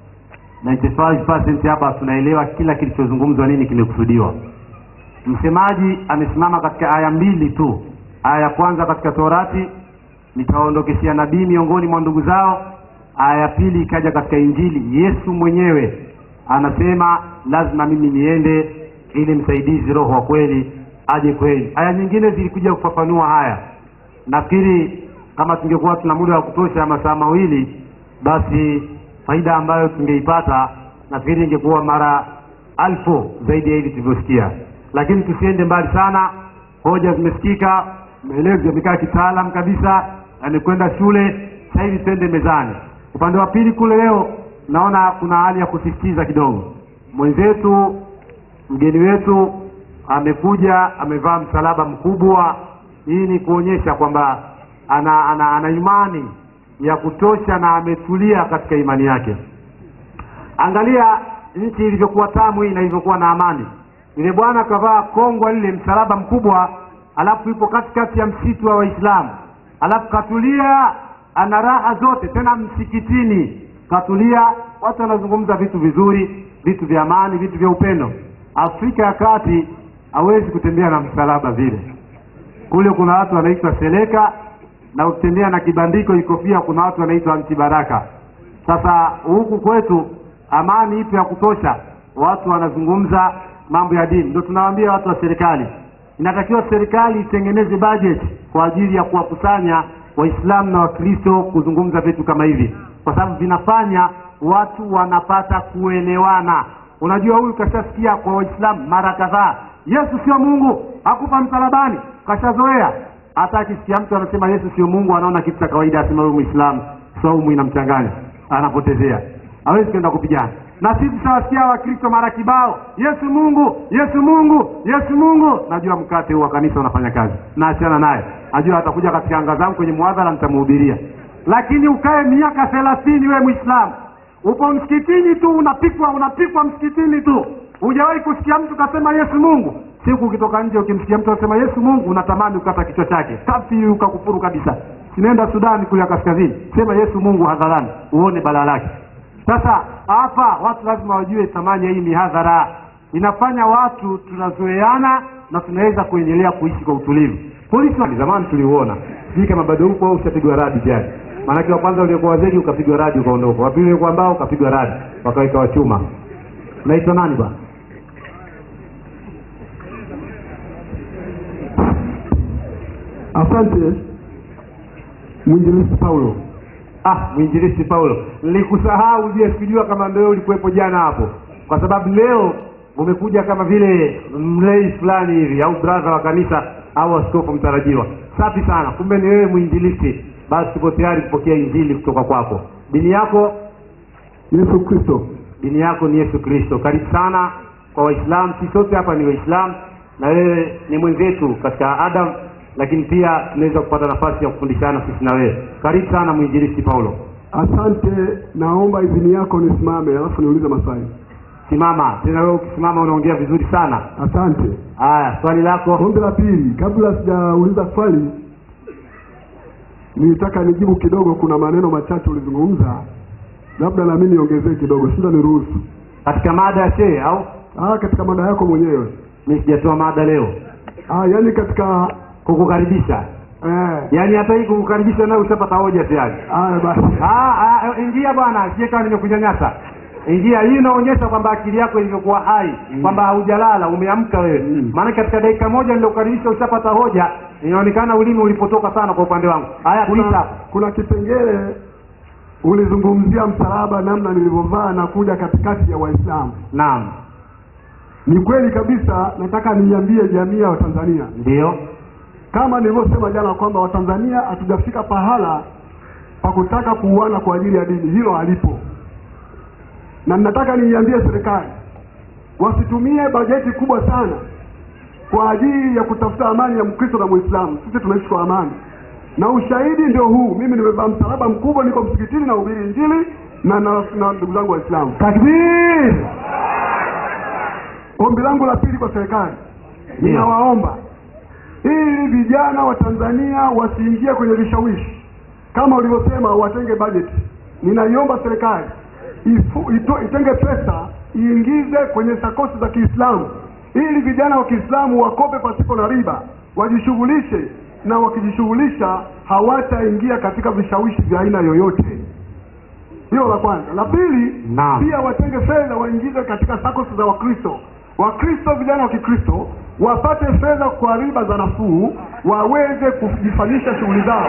95% hapa tunaelewa kila kilichozungumzwa nini kimekusudiwa msemaji amesimama katika aya mbili tu aya ya kwanza katika torati nitawaondokeshea nabii miongoni mwa ndugu zao aya ya pili ikaja katika injili yesu mwenyewe anasema lazima mimi niende ili msaidizi roho wa kweli aje kweli aya nyingine zilikuja kufafanua haya nafikiri kama tungekuwa tuna muda wa kutosha ya masaa mawili basi faida ambayo tungeipata nafikiri ingekuwa mara alfu zaidi ya hivi tulivyosikia lakini tusiende mbali sana hoja zimesikika maelezo yamekaa kitaalam kabisa yamekwenda shule sasa hivi twende mezani upande wa pili kule leo naona kuna hali ya kusisitiza kidogo mwenzetu mgeni wetu amekuja amevaa msalaba mkubwa hii ni kuonyesha kwamba ana, ana, ana imani ya kutosha na ametulia katika imani yake angalia nchi ilivyokuwa tamu hii na ilivyokuwa na amani yule bwana akavaa kongwa lile msalaba mkubwa alafu yupo katikati ya msitu wa waislamu alafu katulia ana raha zote tena msikitini katulia watu wanazungumza vitu vizuri vitu vya amani vitu vya upendo afrika ya kati hawezi kutembea na msalaba vile kule kuna watu wanaitwa seleka na ukitembea na kibandiko ikofia kuna watu wanaitwa antibaraka sasa huku kwetu amani ipo ya kutosha watu wanazungumza mambo ya dini ndio tunawaambia watu wa serikali inatakiwa serikali itengeneze budget kwa ajili ya kuwakusanya waislamu na wakristo kuzungumza vitu kama hivi kwa sababu vinafanya watu wanapata kuelewana unajua huyu kashasikia kwa waislamu mara kadhaa yesu sio mungu hakufa msalabani kashazoea hata akisikia mtu anasema yesu sio mungu anaona kitu cha kawaida asema huyu mwislamu saumu inamchanganya anapotezea hawezi kwenda kupigana na sisi tutawasikia wakristo mara kibao yesu mungu yesu mungu yesu mungu najua mkate huu wa kanisa unafanya kazi naachana naye najua atakuja katika anga zangu kwenye mwadhara nitamuhubiria lakini ukae miaka thelathini we mwislamu upo msikitini tu unapikwa unapikwa msikitini tu hujawahi kusikia mtu kasema yesu mungu siku ukitoka nje ukimsikia mtu anasema yesu mungu unatamani ukata kichwa chake kafiri ukakufuru kabisa sinaenda sudani kule ya kaskazini sema yesu mungu hadharani uone balaa lake sasa hapa watu lazima wajue thamani ya hii mihadhara inafanya watu tunazoeana na tunaweza kuendelea kuishi kwa utulivu polisi wa- zamani tuliuona sijui kama bado huko au ushapigwa radi tayari maanake wa kwanza uliokuwa wazegi ukapigwa radi ukaondoka wa pili uliokuwa mbao ukapigwa radi wakaweka wachuma naitwa nani bwana asante mwinjilisi paulo ah mwinjilisti paulo nilikusahau je sikujua kama ndio ulikuwepo jana hapo kwa sababu leo umekuja kama vile mlei fulani hivi au bradha wa kanisa au askofu mtarajiwa safi sana kumbe ni wewe mwinjilisti basi tuko tayari kupokea injili kutoka kwako dini yako yesu kristo dini yako ni yesu kristo karibu sana kwa waislamu si sote hapa ni waislamu na wewe ni mwenzetu katika adam lakini pia tunaweza kupata nafasi ya kufundishana sisi na wewe karibu sana mwinjilisti paulo asante naomba idhini yako nisimame alafu niulize maswali simama tena wewe ukisimama unaongea vizuri sana asante haya swali lako ombi la pili kabla sijauliza swali nilitaka nijibu kidogo kuna maneno machache ulizungumza labda nami niongezee kidogo shinda niruhusu katika mada ya shee au ah, katika mada yako mwenyewe mi sijatoa mada leo ah, yaani katika kukukaribisha eh, yaani hata hii kukukaribisha nayo ushapata hoja tayari haya basi Ah, ah, ingia bwana sije kama nimekunyanyasa ingia hii inaonyesha kwamba akili yako ilivyokuwa hai kwamba haujalala umeamka wewe Mm. maana katika dakika moja nilokukaribisha ushapata hoja inaonekana ulimi ulipotoka sana kwa upande wangu haya kuna, kuita kuna kipengele ulizungumzia msalaba namna nilivyovaa na kuja katikati ya waislamu naam ni kweli kabisa nataka niiambie jamii ya watanzania ndio kama nilivyosema jana kwamba watanzania hatujafika pahala pa kutaka kuuana kwa ajili ya dini hilo halipo na ninataka niiambie serikali wasitumie bajeti kubwa sana kwa ajili ya kutafuta amani ya mkristo na mwislamu sisi tunaishi kwa amani na ushahidi ndio huu mimi nimevaa msalaba mkubwa niko msikitini na ubiri injili na na na ndugu zangu waislamu takbir ombi langu la pili kwa serikali Ndio. ninawaomba ili vijana wa tanzania wasiingie kwenye vishawishi kama ulivyosema watenge bajeti ninaiomba serikali ifu- ito- itenge pesa iingize kwenye sakosi za kiislamu ili vijana wa kiislamu wakope pasipo na riba wajishughulishe na wakijishughulisha hawataingia katika vishawishi vya aina yoyote hilo la kwanza la pili Naam. pia watenge fedha waingize katika SACCOS za wakristo wakristo vijana wa kikristo wapate fedha kwa riba za nafuu waweze kujifanyisha shughuli zao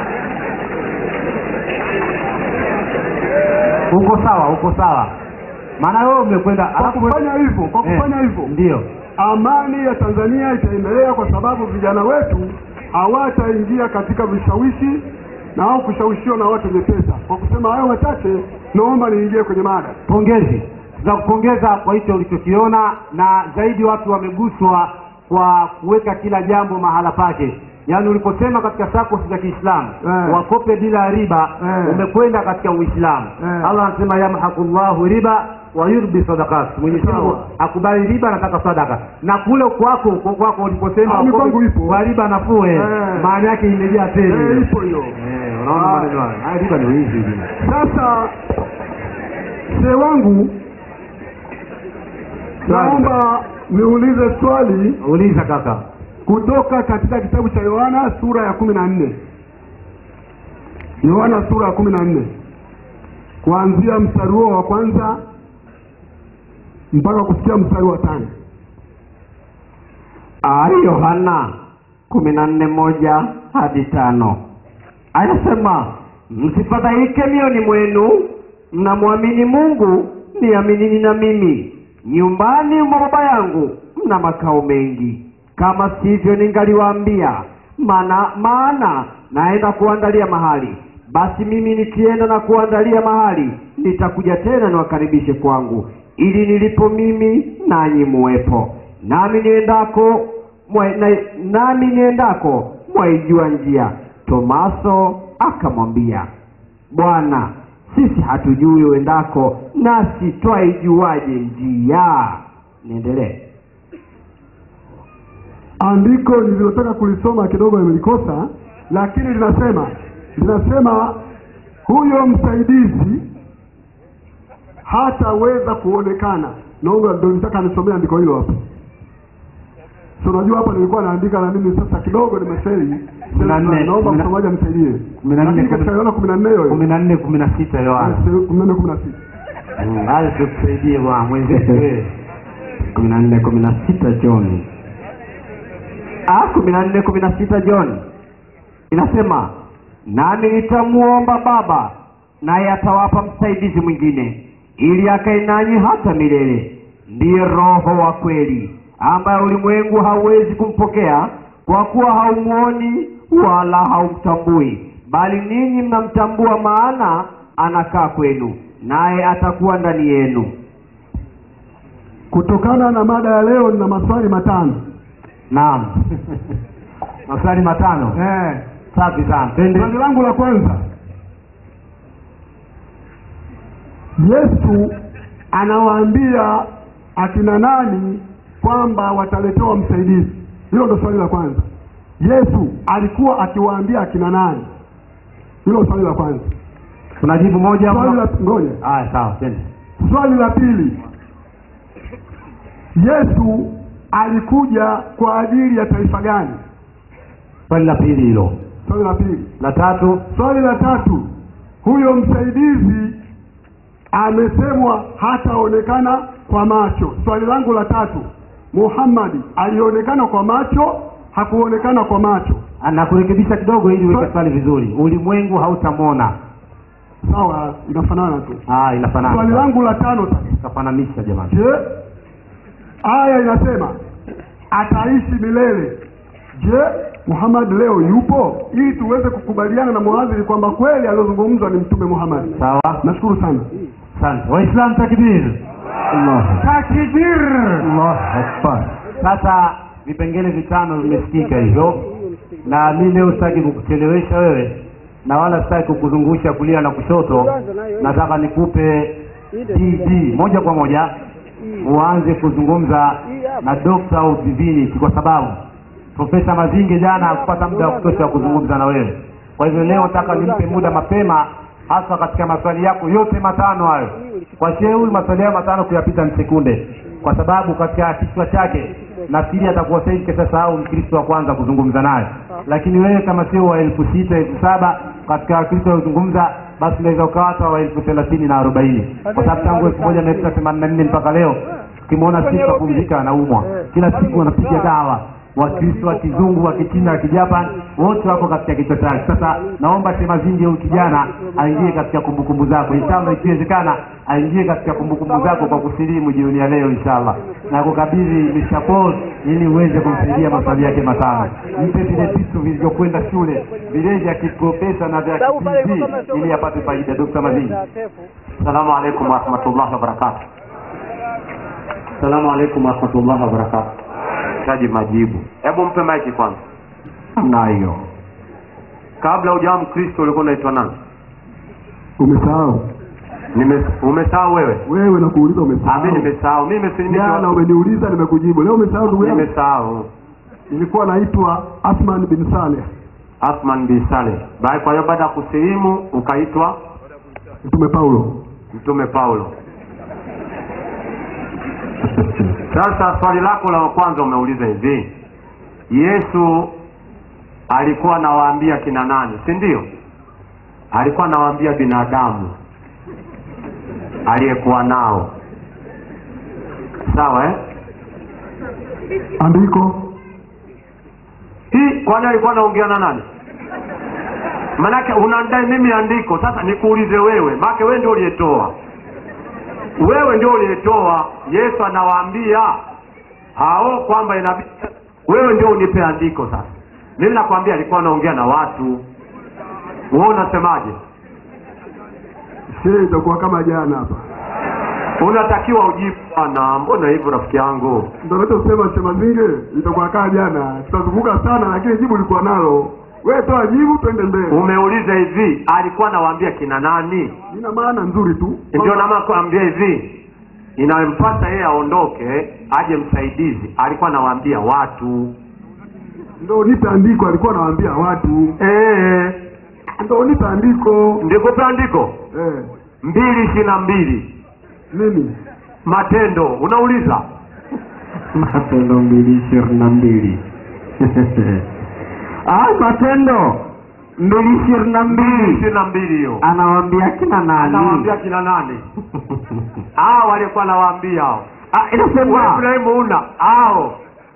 uko sawa uko sawa maana wewe umekwenda kwa alafu- kufanya hivyo kwa Eh, kufanya hivyo ndio amani ya tanzania itaendelea kwa sababu vijana wetu hawataingia katika vishawishi na au kushawishiwa na watu wenye pesa kwa kusema hayo machache naomba niingie kwenye mada pongezi tunakupongeza kwa hicho ulichokiona na zaidi watu wameguswa kwa kuweka kila jambo mahala pake yaani uliposema katika SACCOS za kiislamu Eh. wakope bila riba Eh. umekwenda katika uislamu Eh. allah anasema yamhaqullahu riba wa yurbi sadakat mwenyezi mungu Sawa. akubali riba anataka sadaka na kule kwako kwa kwako uliposema Ah, wakope mipango ipo. kwa riba nafuu eh, Eh. maana yake imejaa tele Eh, ipo hiyo Eh, unaona Ah. maneno hayo haya riba ni wizi hivi. sasa mzee wangu naomba niulize swali uliza kaka kutoka katika kitabu cha yohana sura ya kumi na nne yohana sura ya kumi na nne kuanzia mstari huo wa kwanza mpaka kufikia mstari wa tano Ah, yohana kumi na nne moja hadi tano anasema msifadhaike mioni mwenu mnamwamini mungu niaminini na mimi nyumbani mwa baba yangu mna makao mengi kama sivyo ningaliwaambia maana maana naenda kuandalia mahali basi mimi nikienda na kuandalia mahali nitakuja tena niwakaribishe kwangu ili nilipo mimi nanyi muwepo nami niendako mwa, na, nami niendako mwaijua njia tomaso akamwambia bwana sisi hatujui uendako nasi twaijuaje njia niendelee andiko nililotaka kulisoma kidogo nimelikosa lakini linasema linasema huyo msaidizi hataweza kuonekana naomba ndo nitaka nisomea andiko hilo hapo so unajua hapa nilikuwa naandika na mimi sasa kidogo nimefeli Kumi na nne, naomba kumi na- msomaji amsaidie kumi na nne, lakini katika kumi- Yohana kumi na nne hiyo kumi na nne kumi na sita yohana kumi na nne kumi na sita Mm, haya tukusaidie bwana mwenzetu wewe. kumi na nne kumi na sita john Ah, kumi na nne kumi na sita john inasema nami nitamuomba baba naye atawapa msaidizi mwingine ili akae nanyi hata milele ndiye roho wa kweli ambaye ulimwengu hauwezi kumpokea kwa kuwa haumwoni wala haumtambui bali ninyi mnamtambua maana anakaa kwenu naye atakuwa ndani yenu kutokana na mada ya leo nina maswali matano naam maswali matano eh. safi sana twende swali langu la kwanza yesu anawaambia akina nani kwamba wataletewa msaidizi hilo ndo swali la kwanza yesu alikuwa akiwaambia akina nani hilo swali la kwanza tunajibu moja swali la ama- ngoja haya sawa twende swali la pili yesu alikuja kwa ajili ya taifa gani swali la pili hilo swali la pili la tatu swali la tatu huyo msaidizi amesemwa hataonekana kwa macho swali langu la tatu muhammadi alionekana kwa macho hakuonekana kwa macho nakurekebisha kidogo ili uweke Swali- swali vizuri ulimwengu hautamwona sawa inafanana tu ah swali inafanana langu la tano sasa kafananisha jamani je aya inasema ataishi milele je muhammad leo yupo ili tuweze kukubaliana na muadhiri kwamba kweli aliozungumzwa ni mtume muhammad sawa nashukuru sana asante waislam takbir takbir sasa vipengele vitano vimesikika hivyo na mi leo sitaki kukuchelewesha wewe na wala sitaki kukuzungusha kulia na kushoto nataka nikupe dd moja kwa moja uanze kuzungumza na dokta au divinity kwa sababu profesa mazinge jana hakupata muda wa kutosha wa kuzungumza na wewe kwa hivyo leo nataka nimpe muda mapema hasa katika maswali yako yote matano hayo kwa shehe huyu maswali hayo matano kuyapita ni sekunde kwa sababu katika kichwa chake nafikiri atakuwa sahivi kashasahau mkristo wa kwanza kuzungumza naye lakini wewe kama sio wa elfu sita elfu saba katika wakristo waliozungumza basi unaweza ukawa hata wa elfu thelathini na arobaini kwa sababu tangu elfu moja mia tisa themanini na nne mpaka leo ukimwona siku kapumzika anaumwa kila siku anapiga dawa wakristo wa kizungu wa kichina wa kijapan wote wako katika kichwa chake sasa naomba temazingi huyu kijana aingie katika kumbukumbu zako inshallah ikiwezekana aingie katika kumbukumbu zako kwa kusilimu jioni ya leo inshallah na kukabidhi mishapos ili uweze kumsaidia maswali yake matano mpe vile vitu vilivyokwenda shule vile vya kiprofesa na vya kipg ili apate faida dokta mazingi Assalamu alaikum warahmatullahi wabarakatuh. Assalamu alaikum warahmatullahi wabarakatuh. Taji majibu. Hebu mpe maiki kwanza. nayo Kabla hujawa Mkristo ulikuwa unaitwa nani? umesahau Nime umesahau wewe? wewe nakuuliza Ah, mimi umesahau nimesahau. Mimi si jana nimesahau. umeniuliza nimekujibu leo umesahau ndugu yangu Nimesahau. nilikuwa naitwa Athman bin Saleh Athman bin Saleh. Baada kwa hiyo baada ya kusilimu ukaitwa mtume Paulo Mtume Paulo. Sasa swali lako la kwanza umeuliza hivi, Yesu alikuwa anawaambia kina nani, si ndio? Alikuwa anawaambia binadamu aliyekuwa nao, sawa eh? andiko Hii kwani alikuwa anaongea na nani? Manake unadai mimi andiko. Sasa nikuulize wewe, make wewe ndio uliyetoa, wewe ndio uliyetoa. Yesu anawaambia hao kwamba inabidi wewe ndio unipe andiko. Sasa mimi nakwambia alikuwa anaongea na watu, wewe unasemaje? shehe itakuwa kama jana hapa Unatakiwa ujibu bwana. Mbona hivyo rafiki yangu? ndio nachosema Chemazinge itakuwa kama jana tutazunguka sana lakini jibu likuwa nalo wewe toa jibu twende mbele Umeuliza hivi, alikuwa anawaambia kina nani? ina maana nzuri tu ndio nama kuambia hivi inayompasa yeye aondoke aje msaidizi alikuwa anawaambia watu ndio nipe andiko alikuwa anawaambia watu Eh, ndio nipe andiko ndikupe andiko eh mbili ishirini na mbili nini matendo unauliza matendo mbili ishirini na mbili ah, matendo mbili ishirini na mbili mbili ishirini na mbili hiyo anawambia kina nani anawaambia kina nani hao walikuwa anawaambia hao ah, Wewe inasema Ibrahimu una hao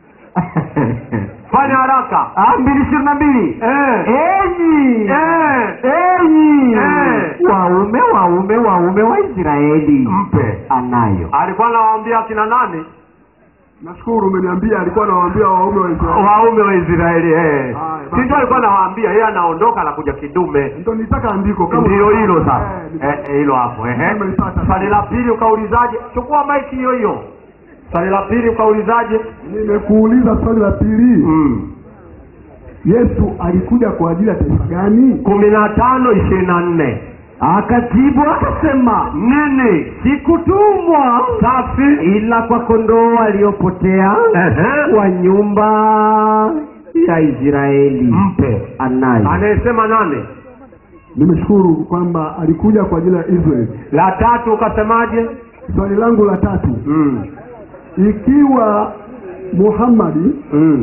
fanya haraka ah, mbili ishirini na mbili eh. enyi Eh. enyi Eh. waume waume waume wa israeli mpe anayo alikuwa anawaambia kina nani nashukuru umeniambia alikuwa anawaambia waume wa Israeli waume wa Israeli eh. Haya, si basi. ndio alikuwa anawaambia yeye anaondoka anakuja kidume ndio nitaka andiko kama ndio hilo sasa Eh, Eh, eh, hilo hapo ehe. Nimeipata. swali la pili ukaulizaje chukua maiki hiyo hiyo swali la pili ukaulizaje nimekuuliza swali la pili mm. Yesu alikuja kwa ajili ya taifa gani kumi na tano ishirini na nne akajibu akasema nini sikutumwa safi ila kwa kondoo waliopotea Ehe. wa nyumba ya israeli mpe anayo anayesema nane nimeshukuru kwamba alikuja kwa ajili ya Israeli la tatu ukasemaje swali langu la tatu mm. ikiwa Muhammadi mm.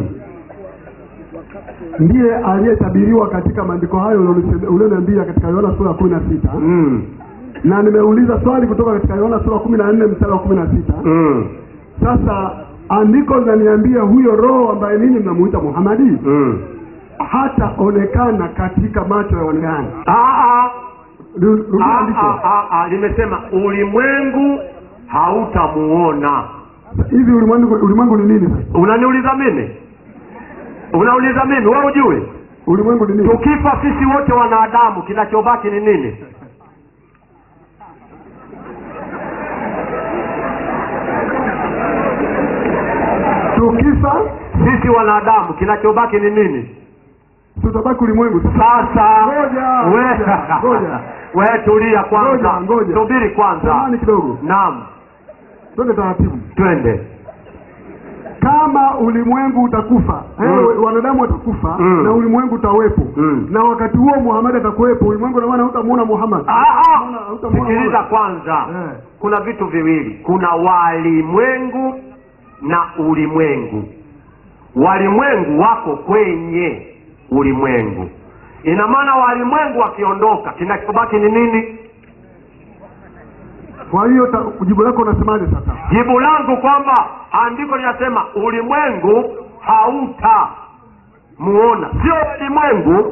ndiye aliyetabiriwa katika maandiko hayo ulionise- ulioniambia katika Yohana sura ya kumi na sita mm. na nimeuliza swali kutoka katika Yohana sura ya kumi na nne mstari wa kumi na sita mm. sasa andiko linaniambia huyo roho ambaye nini mnamuita Muhammadi mm. hataonekana katika macho ya wanadamu Ah, ah. Ru- rudia Ah, andiko ah, ah, ah, limesema ulimwengu hautamuona hivi ulimwengu ulimwengu ni nini sasa unaniuliza mimi unauliza mimi wewe ujui ulimwengu ni nini tukifa sisi wote wanadamu kinachobaki ni nini tukifa sisi wanadamu kinachobaki ni nini tutabaki ulimwengu sasa Ngoja, we- ngoja, ngoja. we tulia kwanza Ngoja, ngoja. subiri kwanza samani kidogo naam twende taratibu twende kama ulimwengu utakufa Mm. eh, wanadamu watakufa Mm. na ulimwengu utawepo Mm. na wakati huo Muhammad atakuwepo ulimwengu na maana hutamuona Muhammad Ah, ah. Unaona, hutamuona sikiliza Muhammad. kwanza Eh. kuna vitu viwili kuna walimwengu na ulimwengu walimwengu wako kwenye ulimwengu ina maana walimwengu wakiondoka kinachobaki ni nini kwa hiyo ta- jibu lako unasemaje sasa jibu langu kwamba andiko linasema ulimwengu hauta muona sio ulimwengu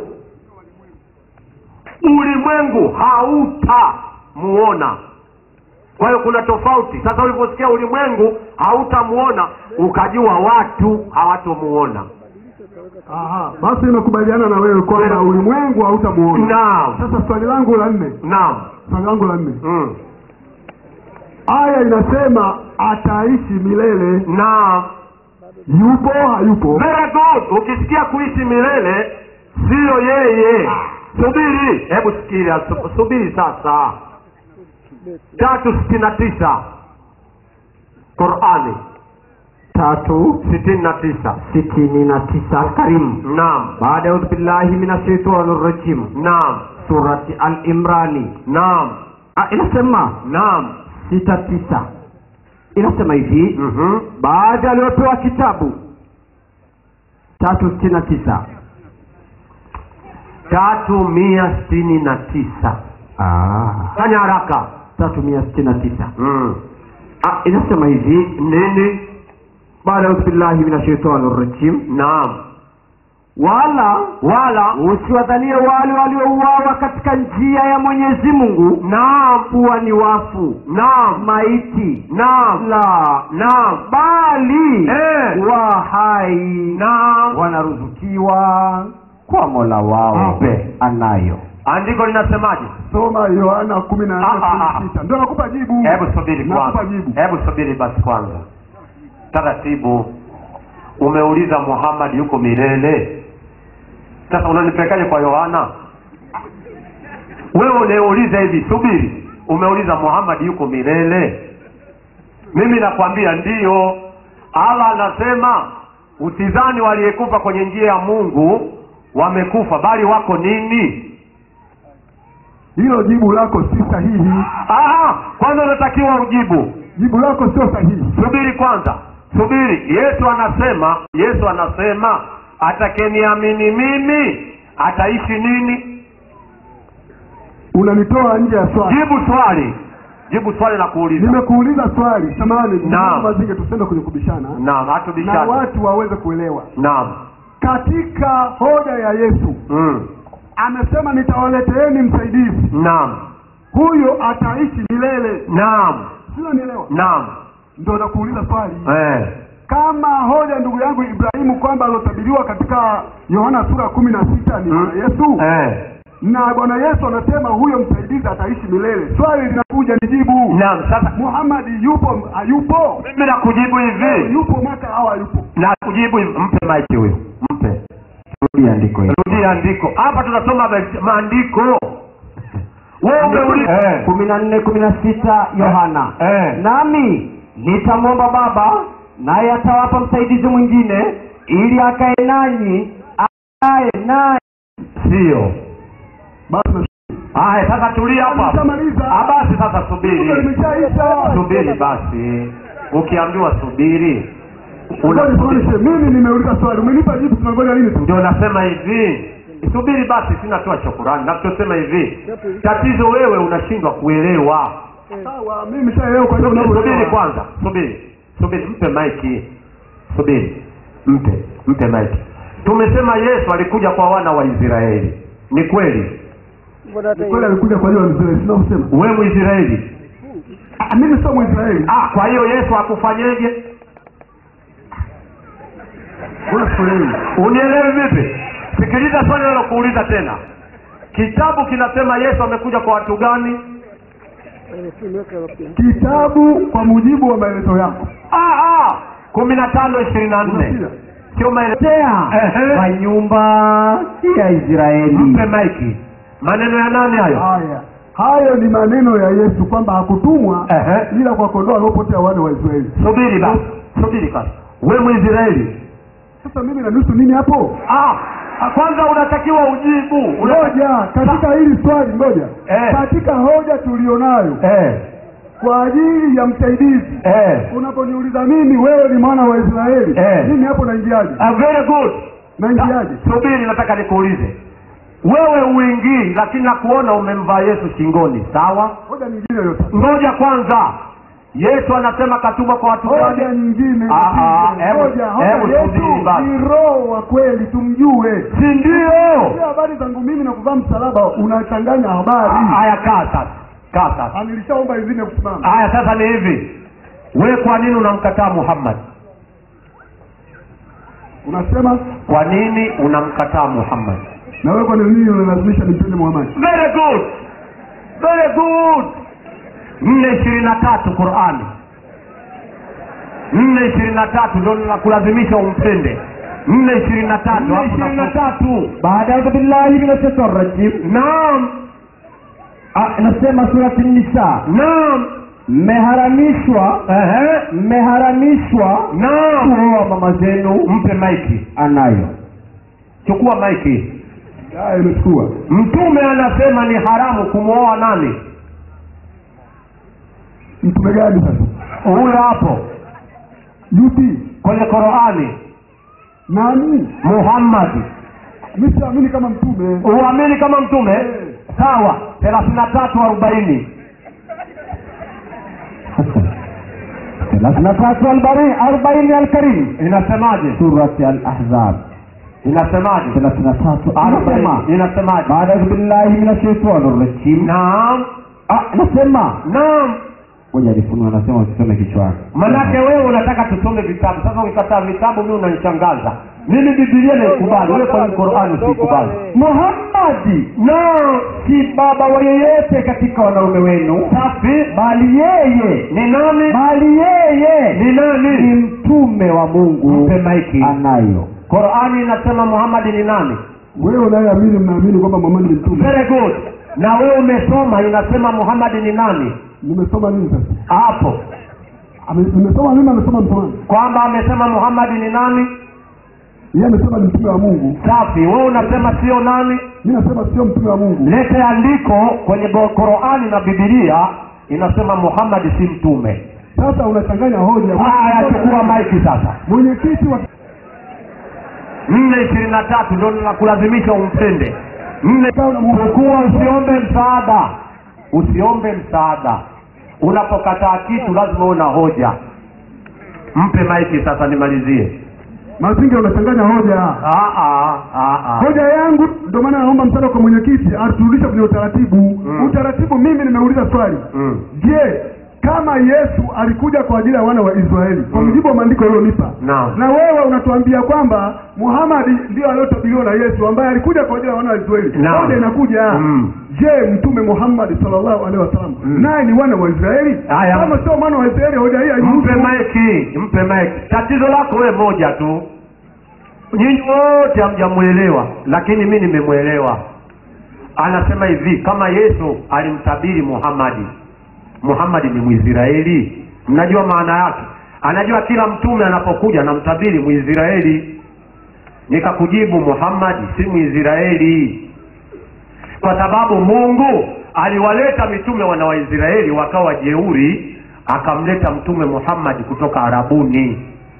ulimwengu hauta muona kwa hiyo kuna tofauti sasa uliposikia ulimwengu hautamuona ukajua watu hawatomuona Aha, basi nimekubaliana na wewe kwamba ulimwengu hautamuona naam sasa swali langu la nne naam swali langu la nne mm. aya inasema ataishi milele naam yupo hayupo very good ukisikia kuishi milele siyo yeye subiri hebu sikiria su- subiri sasa tatu sitini na tisa qurani tatu sitini na tisa sitini na tisa alkarimu naam baada ya billahi min ashaitani rajim naam surati al-imrani naam Ah, inasema naam sita tisa inasema hivi Mhm. baada aliyopewa kitabu tatu sitini na tisa tatu mia sitini na tisa ah. fanya haraka tatu mia sitini na tisa mm. ah, inasema hivi nini baada ya billahi min ashaitani rajim naam wala wala usiwadhanie wale waliouawa katika njia ya mwenyezi mungu naam kuwa ni wafu naam maiti naam la naam bali Eh. wa hai naam wanaruzukiwa kwa mola wao Mpe. anayo andiko linasemaje soma yohana kumi na nne Ah, ah, kumi na ah. sita ndio nakupa jibu hebu subiri nakupa kwanza jibu hebu subiri basi kwanza taratibu umeuliza muhammad yuko milele sasa unanipelekaje kwa yohana wewe unauliza hivi subiri umeuliza muhammad yuko milele mimi nakwambia ndiyo allah anasema usizani waliyekufa kwenye njia ya mungu wamekufa bali wako nini hilo jibu lako si sahihi Aha, kwanza unatakiwa ujibu jibu lako sio sahihi subiri kwanza subiri yesu anasema yesu anasema atakeniamini mimi ataishi nini unanitoa nje ya swali jibu swali jibu swali la kuuliza nimekuuliza swali samani Naam. mazinge tusende kwenye kubishana naam na hatubishani watu waweze kuelewa naam katika hoja ya yesu mm. amesema nitawaleteeni msaidizi naam huyo ataishi milele naam sio nielewa naam ndo nakuuliza swali eh. kama hoja ndugu yangu ibrahimu kwamba aliotabiriwa katika yohana sura kumi na sita ni Mm. bwana yesu Eh. na bwana yesu anasema huyo msaidizi ataishi milele swali linakuja ni jibu naam sasa muhamadi yupo hayupo mimi nakujibu hivi yupo mwaka au hayupo na kujibu hivi mpe maiki huyo mpe rudi andiko hili rudia andiko hapa tunasoma ma- maandiko wewe umeuliza eh. kumi na nne kumi na sita yohana Eh. nami nitamwomba baba naye atawapa msaidizi mwingine ili akae nanyi akae naye sio basi haya sasa tulia hapo hapo. Nishamaliza. Ah, basi sasa Kumbe subiri limeshaisha subiri basi ukiambiwa subiri Ngoja una- nisimamishe. mimi nimeuliza swali umenipa jibu tunangoja nini tu ndio nasema hivi subiri basi sinatoa shukurani nachosema hivi tatizo wewe unashindwa kuelewa sawa mimi nishaelewa kwa hiyo subiri subiri unavyoelewa. kwanza subiri subiri mpe maiki subiri mpe mpe maiki tumesema yesu alikuja kwa wana wa israeli ni kweli Ni kweli alikuja kwa hiyo mzee sina kusema we mwisraeli Ah, mimi sio mwisraeli ah, kwa hiyo yesu akufanyeje Mbona sikuelewi unielewi vipi sikiliza swali nalokuuliza tena kitabu kinasema yesu amekuja kwa watu gani kitabu kwa mujibu wa maelezo yako Ah, ah, kumi na tano ishirini na nne Unasikia? sio maelezo tea Ehe. kwa nyumba ya israeli mpe maiki maneno ya nani hayo haya hayo ni maneno ya yesu kwamba hakutumwa Ehe. ila kwa kondoo waliopotea wana wa israeli subiri basi subiri basi we mwisraeli sasa mimi na nusu nini hapo ah, ah, kwanza unatakiwa ujibu Una- ngoja katika hili swali ngoja Eh. katika hoja tulionayo eh, kwa ajili ya msaidizi eh. unaponiuliza mimi wewe ni mwana wa israeli Eh. mimi hapo naingiaje Ah, very good naingiaje subiri nataka nikuulize wewe uingii lakini nakuona umemvaa yesu shingoni sawa hoja nyingine yote ngoja kwanza yesu anasema katuma kwa watu hoja gani nyingine Ah, ah, hebu- hoja hebu hoja subiri yetu basi. ni roho wa kweli tumjue si ndio Sio habari zangu mimi na kuvaa msalaba unachanganya habari haya kaa sasa kaa sasa Ah, nilishaomba idhini kusimama haya sasa ni hivi we kwa nini unamkataa muhammad unasema kwa nini unamkataa muhammad na wewe kwa nini unalazimisha nimpende Muhammad very good very good nne ishirini na tatu qurani nne ishirini na tatu ndo nakulazimisha umpende nne ishirini na tatu Nne hapo ishirini na nafu- tatu baada ya billahi min shaitani rajim naam Ah, nasema surati nisa naam mmeharamishwa ehe mmeharamishwa naam kuoa mama zenu mpe maiki anayo chukua maiki haya imechukua mtume anasema ni haramu kumwoa nani mtume gani sasa huyo hapo yupi kwenye qurani nani muhammadi mimi siamini kama mtume uamini kama mtume sawa thelathini na tatu arobaini thelathini na tatu albari arobaini alkarim inasemaje surati alahzab inasemaje thelathini na tatu anasema arobaini inasemaje baada ya billahi min shaitani rajim naam Ah, nasema naam ngoja nifunue anasema usisome kichwani manake wewe unataka tusome vitabu sasa ukikataa vitabu mi unanishangaza mimi bibilia naikubali wewe kwenye qurani usiikubali muhammadi naam si baba wa yeyote katika wanaume wenu safi bali yeye ni nani bali yeye ni ni nani mtume wa mungu mpe maiki anayo qurani inasema muhamadi ni nani wewe unayeamini mnaamini kwamba Muhammad ni mtume very good na wewe umesoma inasema muhamadi ni nani nimesoma nini sasa hapo Ame- nimesoma nini amesoma mtume kwamba amesema muhamadi ni nani yeye amesema ni mtume wa Mungu safi wewe unasema sio nani mimi nasema sio mtume wa Mungu lete andiko kwenye Bo- qurani na bibilia inasema muhamadi si mtume sasa unachanganya hoja haya chukua maiki sasa mwenyekiti wa nne ishirini na tatu ndo nakulazimisha umpende nne chukua usiombe msaada usiombe msaada unapokataa kitu lazima uwe na hoja mpe maiki sasa nimalizie mazingira unachanganya hoja Ah, ah, ah, ah. hoja yangu ndio maana naomba msaada kwa mwenyekiti aturudishe kwenye utaratibu Mm. utaratibu mimi nimeuliza swali Mm. je kama yesu alikuja kwa ajili ya wana wa israeli kwa Mm. mujibu wa maandiko yaliyonipa Naam. na wewe unatuambia kwamba muhamadi ndio aliyotabiriwa na yesu ambaye alikuja kwa ajili ya wana wa israeli Naam. hoja inakuja Mm. je mtume muhammadi sallallahu alaihi wasallam Mm. naye ni wana wa israeli Haya. kama sio mwana wa israeli hoja hii mpe haihusu maiki mpe maiki tatizo lako wewe moja tu nyinyi wote hamjamwelewa lakini mi nimemwelewa anasema hivi kama yesu alimtabiri muhamadi muhamadi ni mwisraeli mnajua maana yake anajua kila mtume anapokuja anamtabiri mwisraeli nikakujibu muhamadi si mwisraeli kwa sababu mungu aliwaleta mitume wana waisraeli wakawa jeuri akamleta mtume muhammadi kutoka arabuni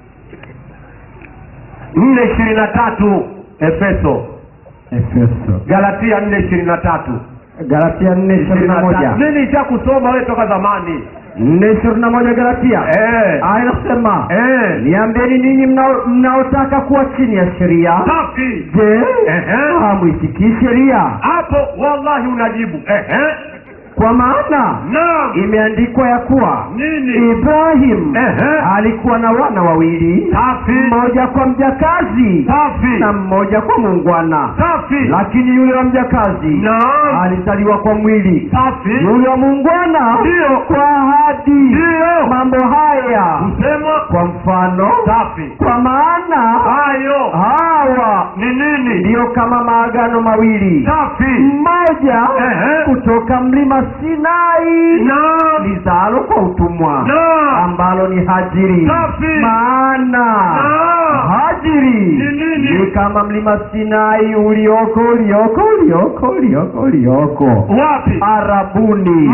nne ishirini na tatu efeso efeso galatia nne ishirini na tatu galatia nne ishirini na moja nini isha kusoma wewe toka zamani nne ishirini na moja galatia Eh. aya inasema Eh. niambieni ninyi mnao- mnaotaka kuwa chini ya sheria safi je Ehe. hamwisikii sheria hapo wallahi unajibu Ehe. kwa maana naam imeandikwa ya kuwa nini ibrahim Ehe. alikuwa na wana wawili safi mmoja kwa mjakazi safi na mmoja kwa muungwana safi lakini yule wa mjakazi naam alizaliwa kwa mwili safi yule wa muungwana Ndiyo. kwa ahadi Ndiyo. mambo haya kusema kwa mfano safi kwa maana hayo hawa ni nini ndiyo kama maagano mawili safi mmoja Ehe. kutoka mlima sinai naam lizalo kwa utumwa naam ambalo ni hajiri Safi. maana Naam. hajiri Ni nini? ni kama mlima sinai ulioko ulioko ulioko ulioko ulioko wapi arabuni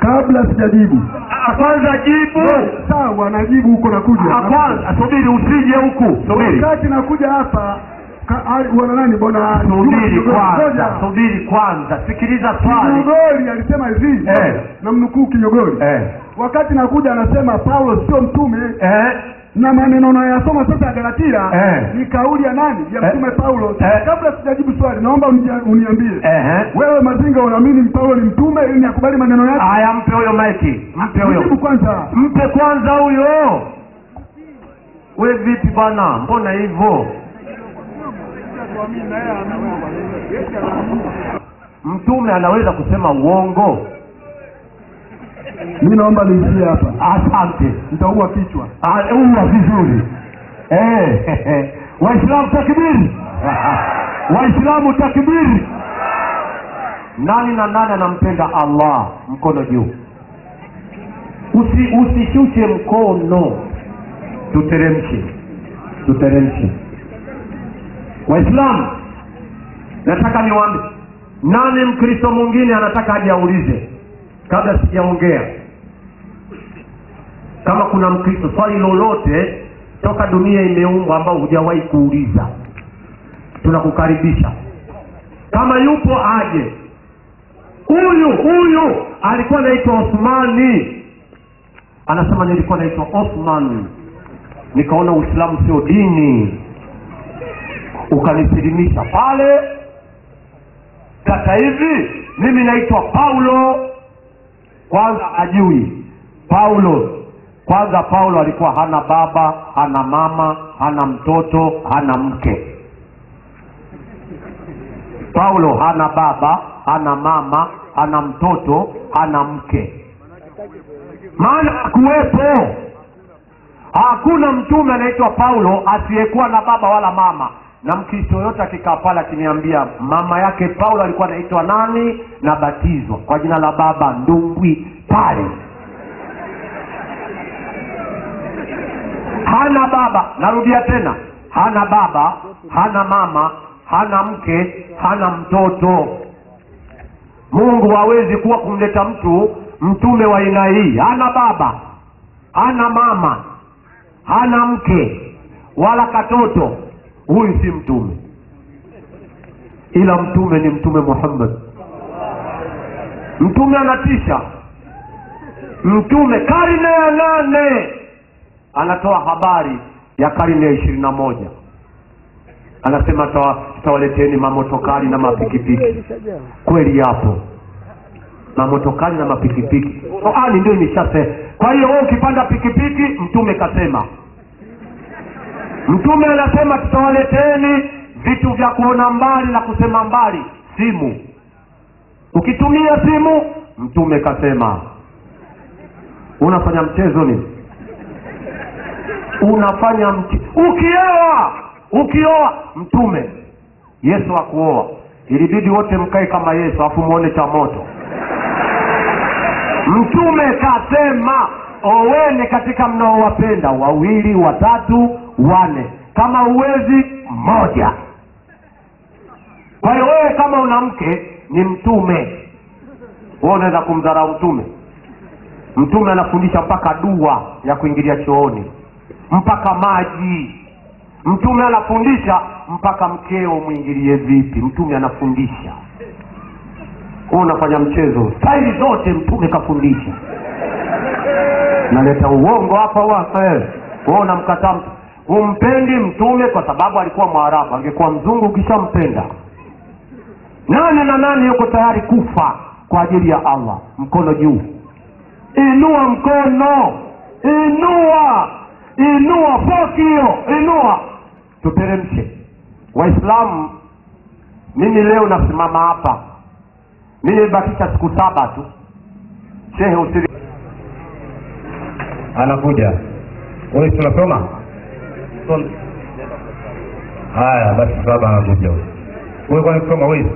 kabla sijajibu Ah, kwanza jibu sawa najibu huko nakuja Ah, kwanza subiri usije huku subiri wakati nakuja hapa ka- ai, bwana nani bwana Juma subiri Kigogori, kwanza ngoja. subiri kwanza sikiliza swali Kigogori alisema hivi Eh. na mnukuu Kigogori eh. wakati nakuja anasema Paulo sio mtume Eh. na maneno nayasoma sasa ya Galatia Eh. ni kauli ya nani ya Eh. mtume Paulo Eh. kabla sijajibu swali naomba unia- uniambie Eh. wewe Mazinga unaamini Paulo ni mtume ili nikubali maneno yake Aya, mpe huyo maiki, mpe jibu huyo, kwanza mpe kwanza huyo. We vipi bwana, mbona hivyo? Mtume anaweza kusema uongo? mi naomba niishie hapa Asante. nitaua kichwa Ah, uwa vizuri eh. Waislamu takbiri! Waislamu takbiri! Nani na nani anampenda Allah? Mkono juu. Usi, usishushe mkono, tuteremshe, tuteremshe. Waislamu, nataka niwaambie, nani Mkristo mwingine anataka aje aulize kabla sijaongea? kama kuna mkristo swali lolote toka dunia imeumbwa ambao hujawahi kuuliza tunakukaribisha kama yupo aje huyu huyu alikuwa anaitwa osmani anasema nilikuwa naitwa osman nikaona uislamu sio dini ukanisilimisha pale sasa hivi mimi naitwa paulo kwanza ajui paulo kwanza paulo alikuwa hana baba hana mama hana mtoto hana mke paulo hana baba hana mama hana mtoto hana mke maana hakuwepo hakuna mtume anaitwa paulo asiyekuwa na baba wala mama na mkristo yoyote akikaa pale akiniambia mama yake paulo alikuwa anaitwa nani nabatizwa kwa jina la baba ndumbwi pale hana baba narudia tena hana baba hana mama hana mke hana mtoto mungu hawezi kuwa kumleta mtu mtume wa aina hii hana baba hana mama hana mke wala katoto huyu si mtume ila mtume ni mtume muhammad mtume anatisha mtume karne ya nane anatoa habari ya karne ya ishirini na moja anasema tawa- tawaleteni mamotokari na mapikipiki kweli yapo mamotokari na mapikipiki qurani ndio imeshase kwa hiyo wewe ukipanda pikipiki mtume kasema mtume anasema tutawaleteni vitu vya kuona mbali na kusema mbali simu ukitumia simu mtume kasema unafanya mchezo nini unafanya mche ukioa ukioa mtume yesu akuoa ilibidi wote mkae kama yesu afu muone cha moto mtume kasema oweni katika mnaowapenda wawili watatu wane kama uwezi mmoja kwa hiyo wewe kama una mke ni mtume wewe unaweza kumdharau mtume mtume anafundisha mpaka dua ya kuingilia chooni mpaka maji mtume anafundisha mpaka mkeo mwingilie vipi mtume anafundisha wewe unafanya mchezo staili zote mtume kafundisha naleta uongo hapa wa eh. wewe unamkataa mtu humpendi mtume kwa sababu alikuwa mwarabu angekuwa mzungu ukishampenda nani na nani yuko tayari kufa kwa ajili ya allah mkono juu inua mkono inua inua foki hiyo inua tuteremshe waislamu mimi leo nasimama hapa mimi nimebakisha siku saba tu shehe usiri anakuja wewe si unasoma haya basi baba anakuja huyo wewe kwani kusoma wewe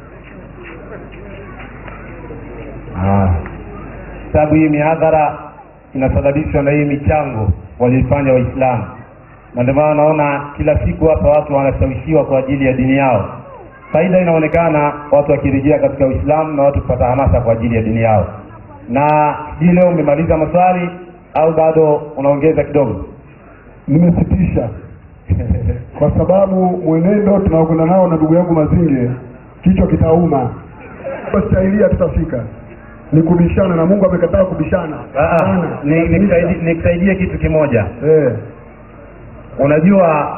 Ah. sababu hii mihadhara inasababishwa na hii michango walioifanya waislamu na ndio maana naona kila siku hapa watu wanashawishiwa kwa ajili ya dini yao faida inaonekana watu wakirejea katika uislamu na watu kupata hamasa kwa ajili ya dini yao na sijui leo umemaliza maswali au bado unaongeza kidogo nimesitisha kwa sababu mwenendo tunaokwenda nao na ndugu yangu Mazinge, kichwa kitauma. Stahilia tutafika ni kubishana, na Mungu amekataa kubishana Ah, ah, sana. ni- nikusaidie nikusaidie kitu kimoja Eh, unajua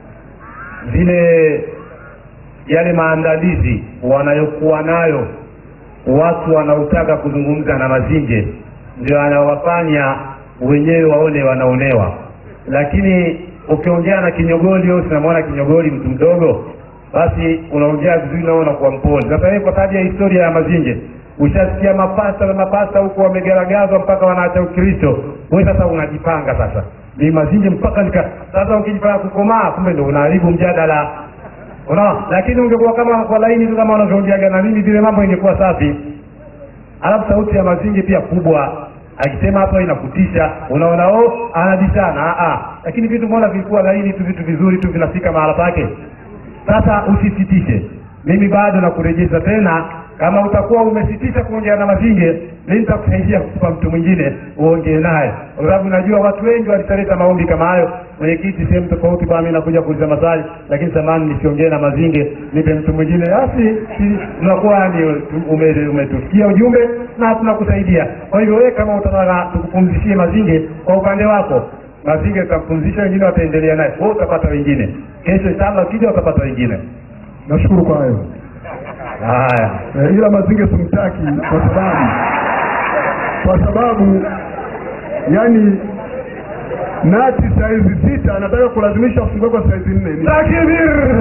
zile yale maandalizi wanayokuwa nayo watu wanaotaka kuzungumza na mazinge ndio anawafanya wenyewe waone wanaonewa lakini ukiongea na kinyogoli au sinamwona kinyogoli mtu mdogo basi unaongea vizuri nao unakuwa mpole sasa wewe kwa sababu ya historia ya mazinge ushasikia mapasta na mapasta huko wamegaragazwa mpaka wanaacha ukristo wewe sasa unajipanga sasa ni mazinge mpaka nika sasa ukijipanga kukomaa kumbe ndo unaharibu mjadala unaona lakini ungekuwa kama kwa laini tu kama unavyoongeaga na mimi vile mambo ingekuwa safi alafu sauti ya mazingi pia kubwa akisema hapo inakutisha unaona oh anabishana ah, ah. lakini vitu mbona vilikuwa laini tu vitu vizuri tu vinafika mahala pake sasa usisitishe mimi bado nakurejesha tena kama utakuwa umesitisha kuongea na mazinge mi nitakusaidia kupa mtu mwingine uongee naye kwa sababu najua watu wengi walishaleta maombi kama hayo mwenyekiti sehemu tofauti kwa mi nakuja kuuliza maswali lakini samani nisiongee na mazinge nipe mtu mwingine basi si- unakuwa ni ume- umetusikia ujumbe na tunakusaidia kwa hivyo wewe kama utataka tukupumzishie mazinge kwa upande wako mazinge tutampumzisha wengine wataendelea naye wewe utapata wengine kesho inshallah ukija utapata wengine nashukuru kwa hayo haya eh, ila Mazinge simtaki kwa sababu kwa sababu yani nati saizi sita anataka kulazimisha afungue kwa saizi nne Ni- takbir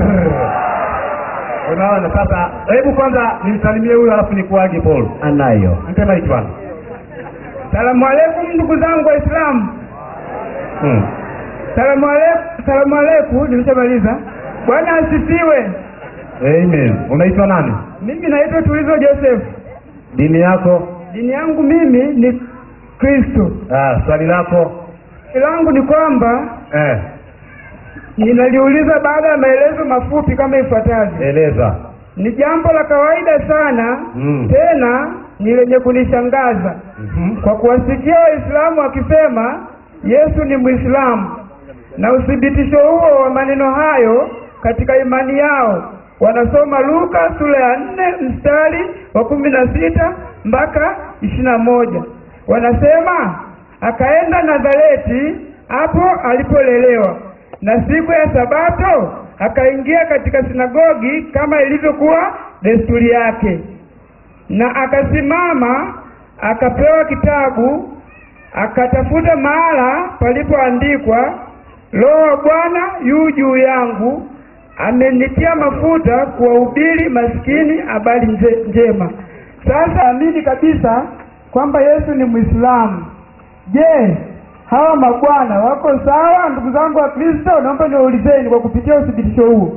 unaona sasa hebu kwanza nimsalimie huyu alafu nikuage paul anayo mtema hiki bwana Salamu alaikum ndugu zangu Waislamu. hmm. Salamu alaikum, salamu alaikum, nimeshamaliza. Bwana asifiwe. amen unaitwa nani Mimi naitwa Tulizo Joseph. dini yako Dini yangu mimi ni Kristo. ah, swali lako Swali langu ni kwamba eh, ninaliuliza baada ya maelezo mafupi kama ifuatavyo. eleza Ni jambo la kawaida sana Mm. tena ni lenye kunishangaza Mhm. kwa kuwasikia Waislamu wakisema Yesu ni Mwislamu na uthibitisho huo wa maneno hayo katika imani yao wanasoma Luka sura ya nne mstari wa kumi na sita mpaka ishirini na moja wanasema akaenda Nazareti hapo alipolelewa na siku ya Sabato akaingia katika sinagogi kama ilivyokuwa desturi yake na akasimama akapewa kitabu akatafuta mahala palipoandikwa roho wa bwana yu juu yangu amenitia mafuta kuwahubiri maskini habari nje- njema sasa amini kabisa kwamba yesu ni mwislamu je hawa mabwana wako sawa ndugu zangu wa kristo naomba niwaulizeni kwa kupitia uthibitisho huo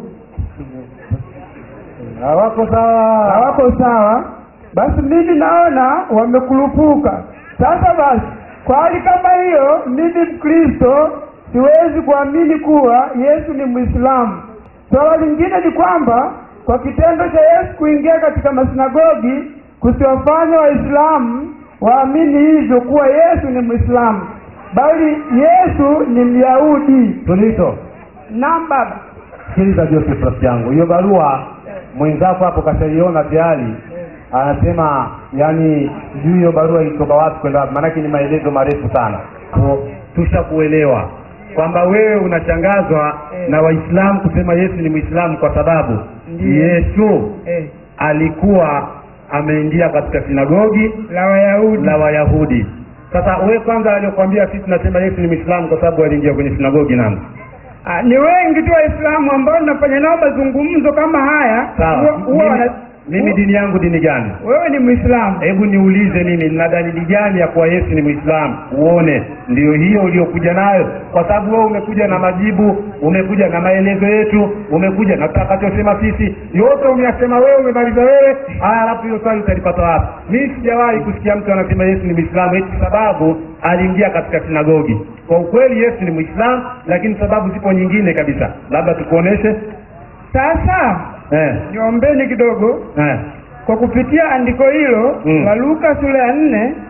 hawako sawa hawako sawa basi mimi naona wamekurupuka sasa basi kwa hali kama hiyo mimi mkristo siwezi kuamini kuwa yesu ni mwislamu swala lingine ni kwamba kwa kitendo cha yesu kuingia katika masinagogi kusiwafanya waislamu waamini hivyo kuwa yesu ni mwislamu bali yesu ni myahudi tulizo nam baba sikiliza joseph rafiki yangu hiyo barua mwenzako hapo kashaiona tayari anasema yani sijui hiyo barua ilitoka wapi kwenda wapi maanake ni maelezo marefu sana Kwa- tushakuelewa kwamba wewe unashangazwa na waislamu kusema yesu ni mwislamu kwa sababu Ndiyo. yesu eh, alikuwa ameingia katika sinagogi la wayahudi la wayahudi sasa wewe kwanza aliokwambia sisi tunasema yesu ni mwislamu kwa sababu aliingia kwenye sinagogi nani Ah, ni wengi tu waislamu ambao tunafanya nao mazungumzo kama haya sawa huwa- huwa mimi, wana- mimi dini yangu dini gani wewe ni mwislamu hebu niulize mimi nina dalili gani ya kuwa yesu ni mwislamu uone ndio hiyo uliokuja nayo kwa sababu wewe umekuja na majibu umekuja na maelezo yetu umekuja na tutakachosema sisi yote umeyasema wewe umemaliza wewe haya alafu hiyo swali utalipata wapi mimi sijawahi kusikia mtu anasema yesu ni mwislamu eti sababu aliingia katika sinagogi kwa ukweli yesu ni mwislamu lakini sababu zipo nyingine kabisa labda tukuoneshe sasa eh, niombeni kidogo eh. kwa kupitia andiko hilo Mm. la luka sura ya nne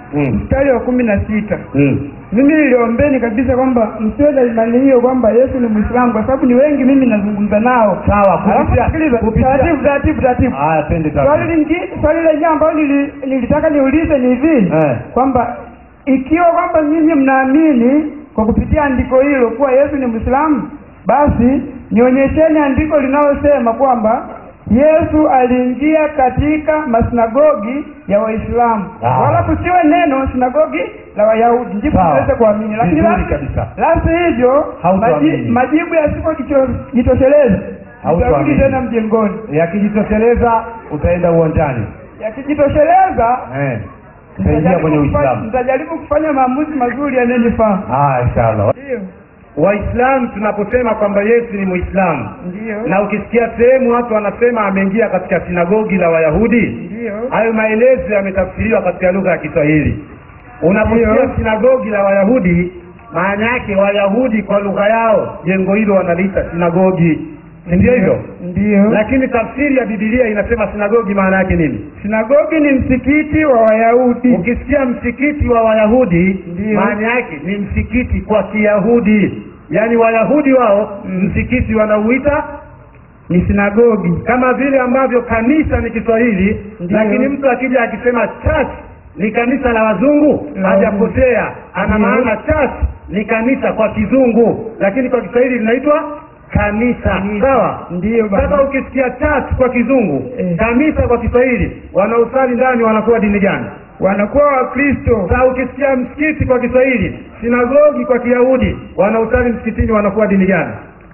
Mm. mstari wa kumi na sita Mm. mimi niliombeni kabisa kwamba msiwe na imani hiyo kwamba yesu ni mwislamu kwa sababu ni wengi mimi nazungumza nao Sawa, Alafu kupitia- sikiliza, kupitia- taratibu taratibu taratibu Haya, twende swali taratibu. lingine swali lenyewe ambayo nili, nilitaka niulize ni hivi Eh. kwamba ikiwa kwamba nyinyi mnaamini kwa kupitia andiko hilo kuwa yesu ni mwislamu basi nionyesheni andiko linalosema kwamba yesu aliingia katika masinagogi ya waislamu Ah. wala kusiwe neno sinagogi la wayahudi ndipo Sawa. tuweze kuamini lakini Vizuri la- kabisa. la si hivyo Hautoamini. maji, majibu yasipojitosheleza Hautoamini. tutarudi tena mjengoni yakijitosheleza utaenda uwanjani yakijitosheleza eh. utaingia kwenye nitajaribu kufanya- uislamu nitajaribu kufanya maamuzi mazuri yanayonifaa haya inshallah ndio waislamu tunaposema kwamba yesu ni muislamu ndio na ukisikia sehemu watu wanasema ameingia katika sinagogi la wayahudi ndio hayo maelezo yametafsiriwa katika lugha ya kiswahili unaposikia Ndio. sinagogi la wayahudi maana yake wayahudi kwa lugha yao jengo hilo wanaliita sinagogi si ndio hivyo ndio lakini tafsiri ya bibilia inasema sinagogi maana yake nini sinagogi ni msikiti wa wayahudi ukisikia msikiti wa wayahudi Ndio. maana yake ni msikiti kwa kiyahudi yaani wayahudi wao msikiti wanauita ni sinagogi kama vile ambavyo kanisa ni kiswahili Ndio. lakini mtu akija akisema church ni kanisa la wazungu La hajapotea ana Ndio. maana church ni kanisa kwa kizungu lakini kwa kiswahili linaitwa kanisa Kanisa. sawa Ndio baba. sasa ukisikia church kwa kizungu Eh. kanisa kwa kiswahili wanaosali ndani wanakuwa dini gani wanakuwa wakristo sasa ukisikia msikiti kwa kiswahili sinagogi kwa kiyahudi wanaosali msikitini wanakuwa dini gani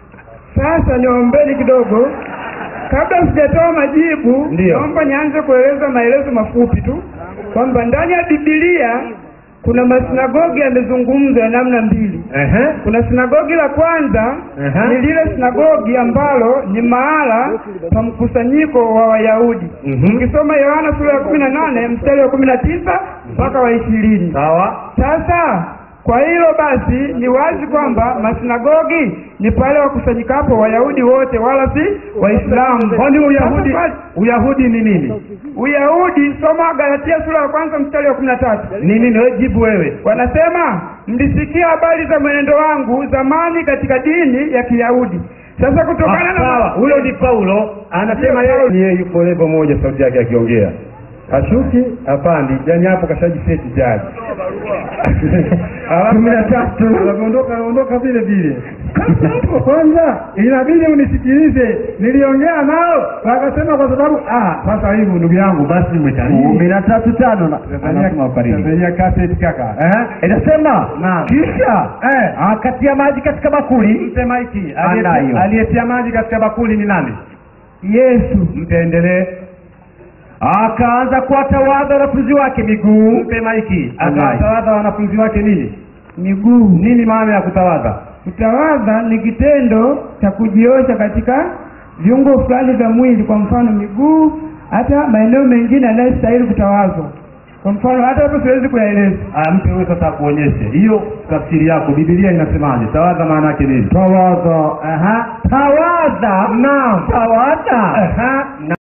sasa niombeni kidogo kabla sijatoa majibu Ndio. naomba nianze kueleza maelezo mafupi tu kwamba ndani ya bibilia kuna masinagogi yamezungumzwa ya namna mbili Ehe. kuna sinagogi la kwanza Aha. ni lile sinagogi ambalo ni mahala pa mkusanyiko wa wayahudi Mhm. ukisoma yohana sura ya kumi na nane mstari wa kumi na tisa mpaka wa ishirini sawa sasa kwa hilo basi ni wazi kwamba masinagogi ni pale wakusanyikapo wayahudi wote wala si waislamu kwani uyahudi Sasa, uyahudi ni nini uyahudi soma galatia sura ya kwanza mstari wa kumi na tatu ni nini wewe jibu wewe wanasema mlisikia habari za mwenendo wangu zamani katika dini ya kiyahudi sasa kutokana Ah, na sawa huyo ni paulo anasema Ndio, yeye Paulo. ni yeye yuko levo moja sauti yake akiongea ashuki apandi yani hapo kashajiseti jaji kumi na tatu anaondoka anaondoka vile vile Sasa hapo kwanza inabidi unisikilize niliongea nao wakasema kwa sababu ah sasa hivi ndugu yangu basi kumi umetalii na tatu tano na- anasema ukariri. Tanzania cassette kaka eh inasema Naam. kisha eh akatia maji katika bakuli mpe maiki Anda hiyo. Aliyetia- aliyetia maji katika bakuli ni nani yesu mtendelee akaanza kuwatawadha wanafunzi wake miguu mpe maiki Anda. akawatawadha wanafunzi wake nini miguu nini maana ya kutawadha kutawadha ni kitendo cha kujiosha katika viungo fulani vya mwili kwa mfano miguu hata maeneo mengine yanayostahili kutawazwa kwa mfano hata hapo siwezi kuyaeleza Ah, mpe wewe sasa akuonyeshe hiyo tafsiri yako bibilia inasemaje tawadha maana yake nini tawadha aha tawadha naam tawadha aha